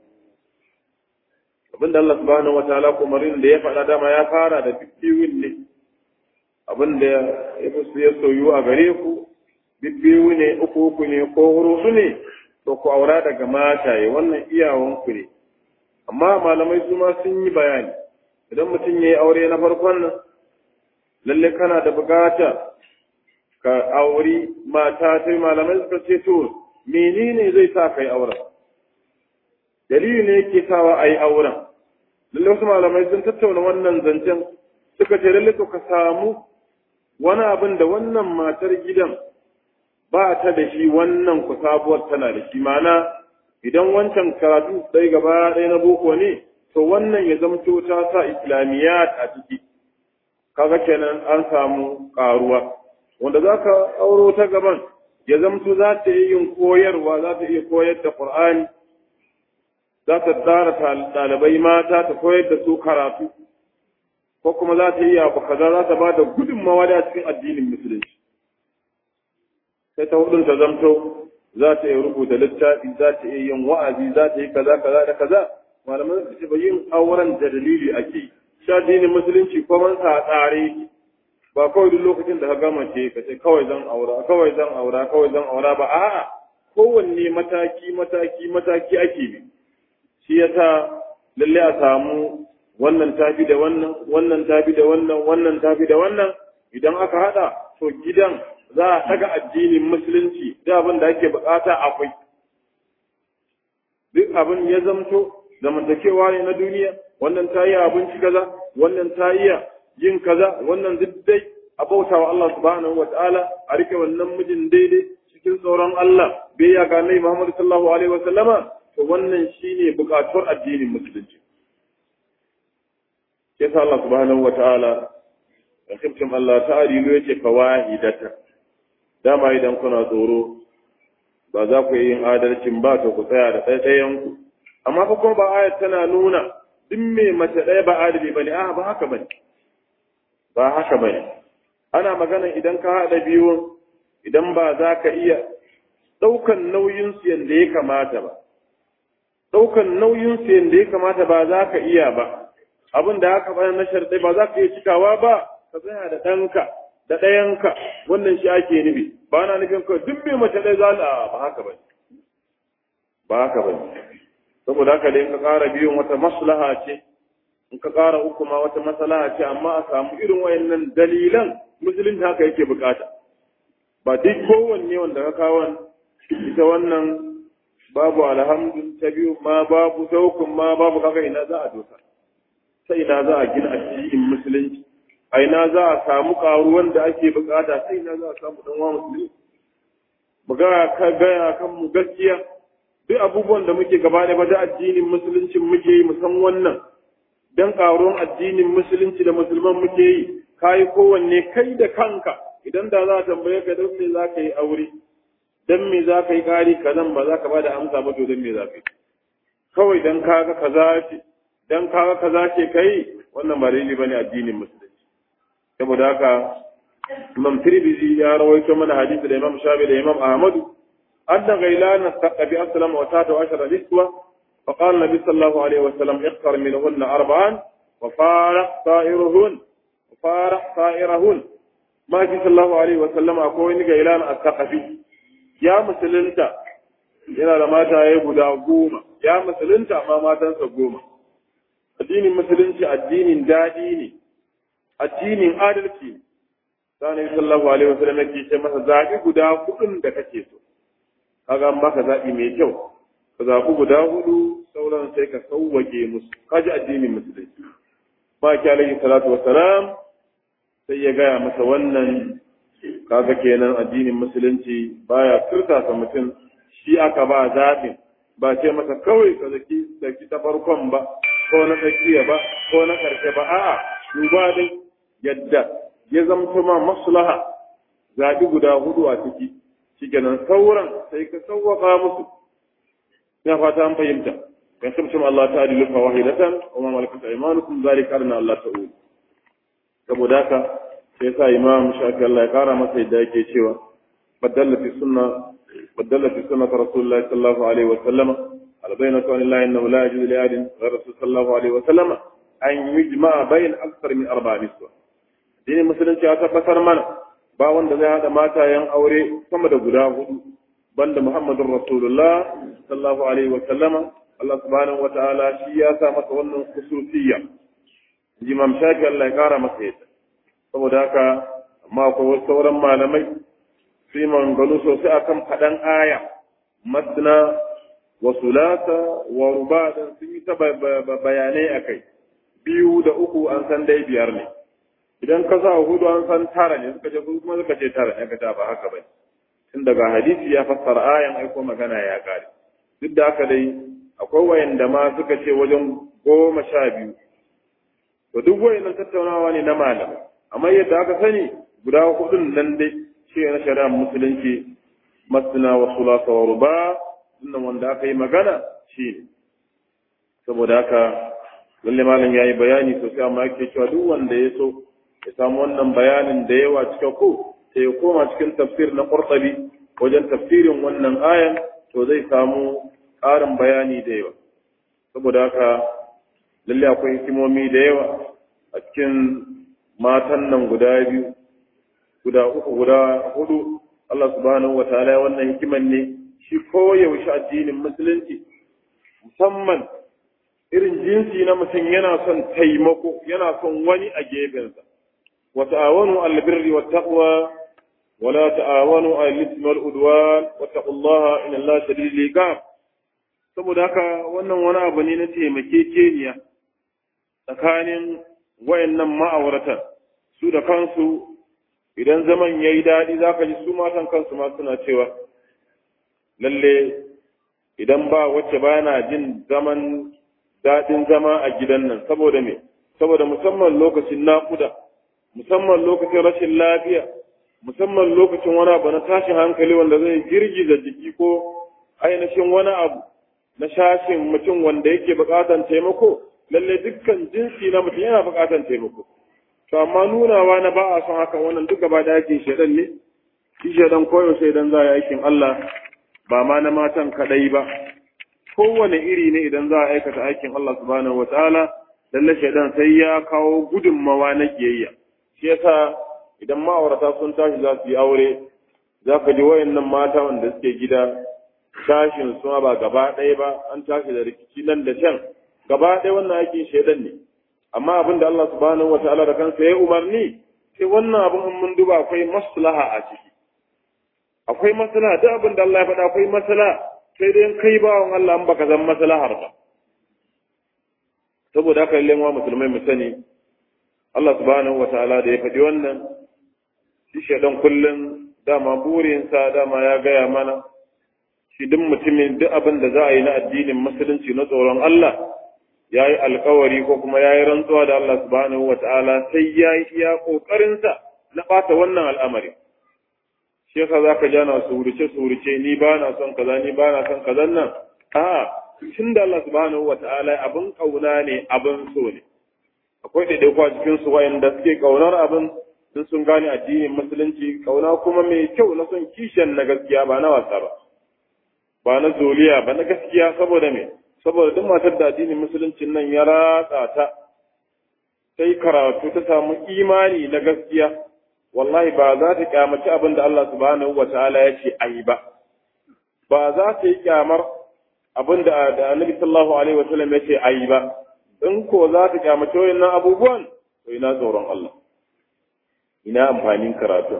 abinda Allah subhanahu wa ta'ala kumarin da ya faɗa dama ya fara da bibbiwin ne abinda ya fi ya soyu a gare ku bibbiwu ne uku uku ne ko hurusu ne to ku aura daga mataye wannan iyawanku ne amma malamai su ma sun yi bayani idan mutum ya yi aure na farkon nan lalle kana da bukata ka auri mata sai malamai suka ce to menene zai sa kai auren dalili ne yake sawa a yi auren lalle wasu malamai sun tattauna wannan zancen suka ce lalle to ka samu wani abin da wannan matar gidan ba ta da shi wannan ku sabuwar tana da shi mana idan wancan karatu ɗaya gaba ɗaya na boko ne to wannan ya zamto ta sa islamiyat a ciki kaga kenan an samu ƙaruwa wanda za ka auro ta gaban ya zamto za ta yi yin koyarwa za ta iya koyar da ƙur'ani za ta tsara ɗalibai mata ta koyar da su karatu ko kuma za ta yi abu kaza za ta ba da gudunmawa da cikin addinin musulunci sai ta hudun ta zamto za ta iya rubuta littafi za ta iya yin wa'azi za ta yi kaza kaza da kaza malaman su ce ba yin auren da dalili ake sha addinin musulunci ko man sa tsare ba kawai duk lokacin da ka gama ce ka ce kawai zan aura kawai zan aura kawai zan aura ba a'a kowanne mataki mataki mataki ake bi shi yasa lalle a samu wannan tafi da wannan wannan tafi da wannan wannan tafi da wannan idan aka hada to gidan za a daga addinin musulunci da abin da ake bukata akwai duk abin ya zamto zamantakewa ne na duniya wannan ta yi abinci kaza wannan ta iya yin kaza wannan duk dai a bauta wa Allah subhanahu wa ta'ala a rike wannan mijin daidai cikin tsoron Allah bai ya ga Nabi Muhammad sallallahu alaihi wa sallama to wannan shine bukatuwar addinin musulunci yasa Allah subhanahu wa ta'ala da kiftin Allah ta'adilu yake fawahidata dama idan kuna tsoro ba za ku yi yin adalcin ba to ku tsaya da ɗaiɗayan ku amma fa kuma ba ayat tana nuna duk mai mace ɗaya ba adali bane a ba haka bane ba haka bane ana magana idan ka haɗa biyu idan ba za ka iya ɗaukan nauyin su yanda ya kamata ba ɗaukan nauyin su yanda ya kamata ba za ka iya ba abin da haka bayan na sharɗai ba za ka iya cikawa ba ka tsaya da ɗanka da ɗayanka wannan shi ake nufi ba na nufin kawai duk mai mace ɗaya za a ba haka ba ba haka ba saboda haka dai in ka ƙara biyun wata maslaha ce in ka ƙara uku ma wata maslaha ce amma a samu irin wayannan dalilan musulunci haka yake bukata ba duk kowanne wanda ka kawo ita wannan babu alhamdu ta biyu ma babu ta uku ma babu kaga ina za a dosa sai ina za a gina addinin musulunci a ina za a samu karuwan da ake bukata sai ina za a samu dan wa musulmi mu ga ka gaya kan mu gaskiya duk abubuwan da muke gaba da da addinin musulunci muke yi musan wannan dan karuwan addinin musulunci da musulman muke yi kai kowanne kai da kanka idan da za a tambaye ka don me za ka yi aure don me za ka yi kari kazan ba za ka ba da amsa ba to don me za ka yi kawai dan kaga kaza ce dan kaga kaza ce kai wannan ba daidai bane addinin musulunci saboda haka Imam Tirmidhi ya rawaito mana hadisi da Imam Shafi da Imam Ahmadu anna ghailana taqabi aslama wa tatu ashara niswa فقال النبي صلى الله عليه وسلم اختر منهن أربعا وفارق طائرهن وفارق طائرهن ما في صلى الله عليه وسلم أقول إنك إلان الثقفي يا مسلمتا yana da mataye guda goma ya musulunta amma matansa goma addinin musulunci addinin daɗi ne addinin adalci ne sani sallallahu alaihi wasallam yake ce masa zaɓi guda hudun da kake so kaga an baka zaɓi mai kyau ka zaɓi guda hudu sauran sai ka sauwake musu kaji addinin musulunci ba ki alaihi salatu wassalam sai ya gaya masa wannan kaga kenan addinin musulunci baya turtasa mutum shi aka ba zaɓin ba ce masa kawai ka zaki zaki ta farkon ba ko na tsakiya ba ko na ƙarshe ba a'a duba dai yadda ya zamto ma maslaha zaɓi guda hudu a ciki shikenan sauran sai ka sauwaka musu ina fata an fahimta kan tabbatar Allah ta adilu fa wahidatan wa ma malakat aymanukum zalika arna Allah ta'ala saboda haka sai sa imam shafi Allah ya kara masa yadda yake cewa badalla fi sunna badalla fi sunnat rasulullah sallallahu alaihi wa sallam al bayyinatu an la innahu la yajuzu li ahadin ghayra rasul sallallahu alaihi wa sallam an yujma bayn akthar min arba'a niswa dinin musulunci ya tabbatar mana ba wanda zai hada matayen aure sama da guda hudu banda muhammadur rasulullah sallallahu alaihi wa sallama Allah subhanahu wa ta'ala shi ya sa masa wannan khususiyya imam shafi Allah ya kara masa yadda saboda haka amma akwai wasu sauran malamai su yi maganganu sosai akan faɗan aya masna wa sulata wa rubadan sun yi ta bayanai a kai biyu da uku an san dai biyar ne idan ka sa hudu an san tara ne suka ce kuma suka ce tara ne ka ta ba haka bai tun daga hadisi ya fassara ayan aiko magana ya kare duk da haka dai akwai wayanda ma suka ce wajen goma sha biyu to duk wayannan tattaunawa ne na malamai amma yadda aka sani guda hudun nan dai shi na shari'ar musulunci masna wa sulasa wa ruba wannan wanda aka yi magana shi ne saboda haka lalle malam ya yi bayani sosai amma yake cewa duk wanda ya so ya samu wannan bayanin da yawa cika ko sai ya koma cikin tafsir na qurtubi wajen tafsirin wannan ayan to zai samu ƙarin bayani da yawa saboda haka lalle akwai hikimomi da yawa a cikin matan nan guda biyu guda uku guda hudu Allah subhanahu wa ta'ala wannan hikiman ne shi koyaushe addinin musulunci musamman irin jinsi na mutum yana son taimako yana son wani a gefensa wa ta'awanu al birri wat taqwa wa la ta'awanu al ithmi wal udwan wa taqullaha inna allaha shadidul iqab saboda haka wannan wani abu ne na taimakekeniya tsakanin wayannan ma'auratan su da kansu idan zaman ya yi daɗi za ka ji su matan kansu ma suna cewa lalle idan ba wacce ba na jin zaman daɗin zama a gidan nan saboda me saboda musamman lokacin naƙuda musamman lokacin rashin lafiya musamman lokacin wani abu na tashin hankali wanda zai girgiza jiki ko ainihin wani abu na shashin mutum wanda yake buƙatan taimako lalle dukkan jinsi na mutum yana buƙatar taimako to amma nunawa na ba a son haka wannan duk gaba da yake shedan ne shi shedan koyaushe idan za a yi aikin Allah ba ma na matan kadai ba kowane iri ne idan za a aikata aikin Allah subhanahu wataala lalle shedan sai ya kawo gudunmawa na kiyayya shi yasa idan ma'aurata sun tashi za su yi aure za ka ji wayannan mata wanda suke gida tashin su ba gaba ɗaya ba an tashi da rikici nan da can gaba ɗaya wannan aikin shaidan ne amma abin da Allah subhanahu wa ta'ala da kansa ya umarni sai wannan abin in mun duba akwai maslaha a ciki akwai maslaha duk abin da Allah ya faɗa akwai maslaha sai dai kai bawan Allah in baka zama maslahar ba saboda haka lallai wa musulmai mu sani Allah subhanahu wa ta'ala da ya faɗi wannan shi shaidan kullum dama burinsa dama ya gaya mana shi duk mutumin duk abin da za a yi na addinin musulunci na tsoron Allah ya yi alkawari ko kuma ya yi rantsuwa da Allah subhanahu wa ta'ala sai ya yi iya ƙoƙarinsa na ɓata wannan al'amari. Shi yasa za ka jana suruce suruce ni ba na son kaza ni ba na son kazan nan. A tun da Allah subhanahu wa ta'ala abin ƙauna ne abin so ne. Akwai ɗaiɗaiku a cikin su wayanda suke ƙaunar abin sun sun gane addinin musulunci ƙauna kuma mai kyau na son kishiyan na gaskiya ba na wasa ba. Ba na zoliya ba na gaskiya saboda me. saboda duk matar da addinin musuluncin nan ya ratsa ta sai karatu ta samu imani na gaskiya wallahi ba za ta kyamaci abin da Allah subhanahu wa ta'ala ya ce ayi ba ba za ta yi kyamar abin da da Annabi sallallahu alaihi wa sallam ya ce ayi ba in ko za ta kyamaci wayannan abubuwan to ina tsoron Allah ina amfanin karatu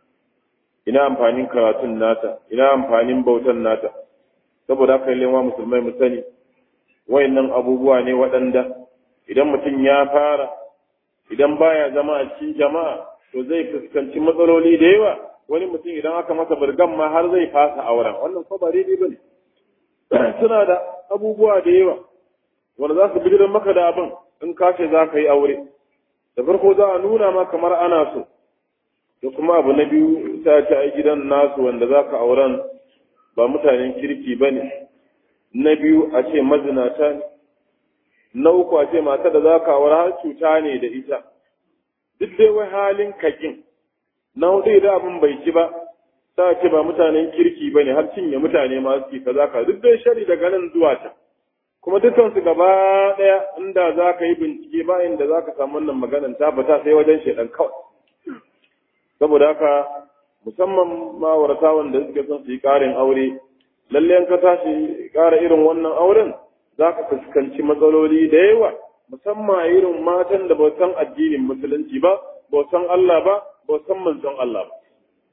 ina amfanin karatun nata ina amfanin bautan nata saboda haka lewa musulmai mu sani wayannan abubuwa ne waɗanda idan mutum ya fara idan baya zama a cikin jama'a to zai fuskanci matsaloli da yawa wani mutum idan aka masa burgan ma har zai fasa auren wannan ko ba daidai bane suna da abubuwa da yawa wanda za su bijirin maka da abin in ka ce za ka yi aure da farko za a nuna ma kamar ana so da kuma abu na biyu ta ce ai gidan nasu wanda za ka auren ba mutanen kirki ba ne na biyu a ce mazinata ne na uku a ce mata da za ka aure har cuta ne da ita duk dai wai halin kakin na hudu idan abin bai ci ba ta ce ba mutanen kirki ba ne har cinye mutane ma suke kaza ka duk dai shari daga nan zuwa ta kuma dukansu gaba ɗaya inda za ka yi bincike ba inda za ka samu wannan maganan tabbata sai wajen shaidan kawai saboda haka musamman ma'aurata wanda suke son su yi ƙarin aure lalle ka tashi ƙara irin wannan auren za ka fuskanci matsaloli da yawa musamman a irin matan da ba san addinin musulunci ba ba san Allah ba ba san manzon Allah ba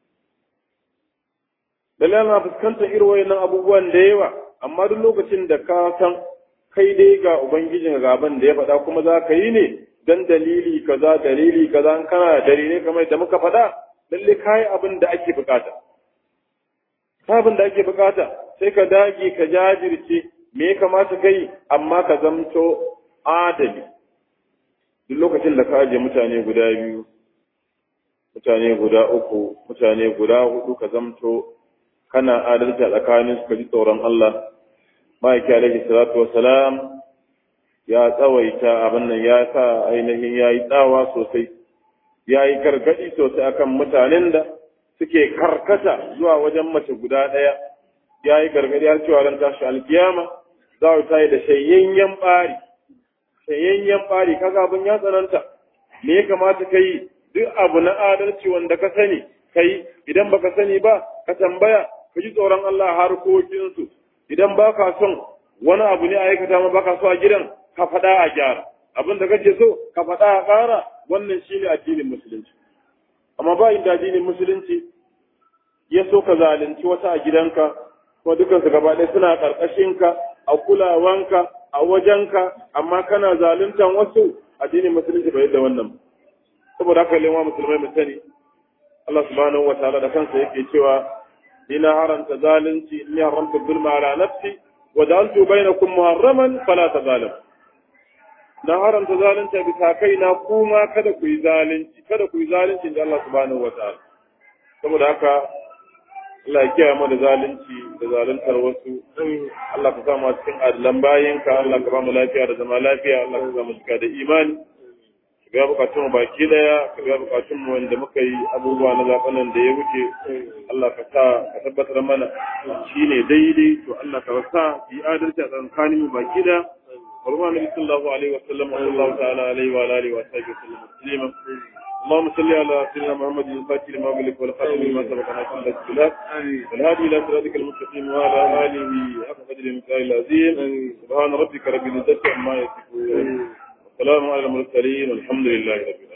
lalle ana fuskantar irin wayannan abubuwan da yawa amma duk lokacin da ka san kai dai ga ubangijin gaban da ya faɗa kuma za ka yi ne dan dalili kaza dalili kaza in kana da dalilai kamar da muka faɗa lalle kai abin da ake bukata abin da ake bukata sai ka dage ka jajirce me ya kamata kai amma ka zamto adali duk lokacin da ka aje mutane guda biyu mutane guda uku mutane guda hudu ka zamto kana adalci a tsakanin su ka ji tsoron Allah ma'aiki alaihi salatu salam ya tsawaita abin nan ya sa ainihin ya yi tsawa sosai ya yi gargaɗi sosai akan mutanen da suke karkata zuwa wajen mace guda ɗaya ya yi gargaɗi har cewa ran tashi alkiyama za ta yi da shayayyen ɓari shayayyen ɓari kaga abin ya tsananta me ya kamata ka yi duk abu na adalci wanda ka sani ka yi idan baka sani ba ka tambaya ka ji tsoron Allah harkokinsu idan ba ka son wani abu ne a aikata ma ba ka so a gidan ka faɗa a gyara abin da kake so ka faɗa a ƙara wannan shine addinin musulunci amma ba inda addinin musulunci ya so ka zalunci wata a gidanka ko dukansu gaba ɗaya suna ƙarƙashinka a kulawanka a wajenka amma kana zaluntan wasu addinin musulunci bai da wannan saboda haka lewa musulmai mu sani Allah subhanahu wa ta'ala da kansa yake cewa ina haranta zalunci ni haramta zulma ala nafsi wa ja'altu bainakum muharraman fala tazalimu na haramta zalunci bisa kaina kuma kada ku yi zalunci kada ku yi zalunci da Allah subhanahu wataala saboda haka Allah ya kiyaye mu da zalunci da zaluntar wasu Allah ka samu cikin adlan bayinka Allah ka ba mu lafiya da zama lafiya Allah ka samu cika da imani ka ga bukatun mu baki daya ka ga bukatun mu wanda muka yi abubuwa na zaben nan da ya wuce Allah ka sa ka tabbatar mana shine daidai to Allah ka sa yi adalci a tsakanin mu baki daya ورضوان النبي صلى الله عليه وسلم وصلى الله تعالى عليه وعلى اله وصحبه وسلم تسليما اللهم صل على سيدنا محمد الفاتح لما أغلق والخاتم لما سبق ناصر الاسلام والهادي الى صراطك المستقيم وعلى اله حق قدر المثال العظيم سبحان ربك رب العزه عما يصفون والسلام على المرسلين والحمد لله رب العالمين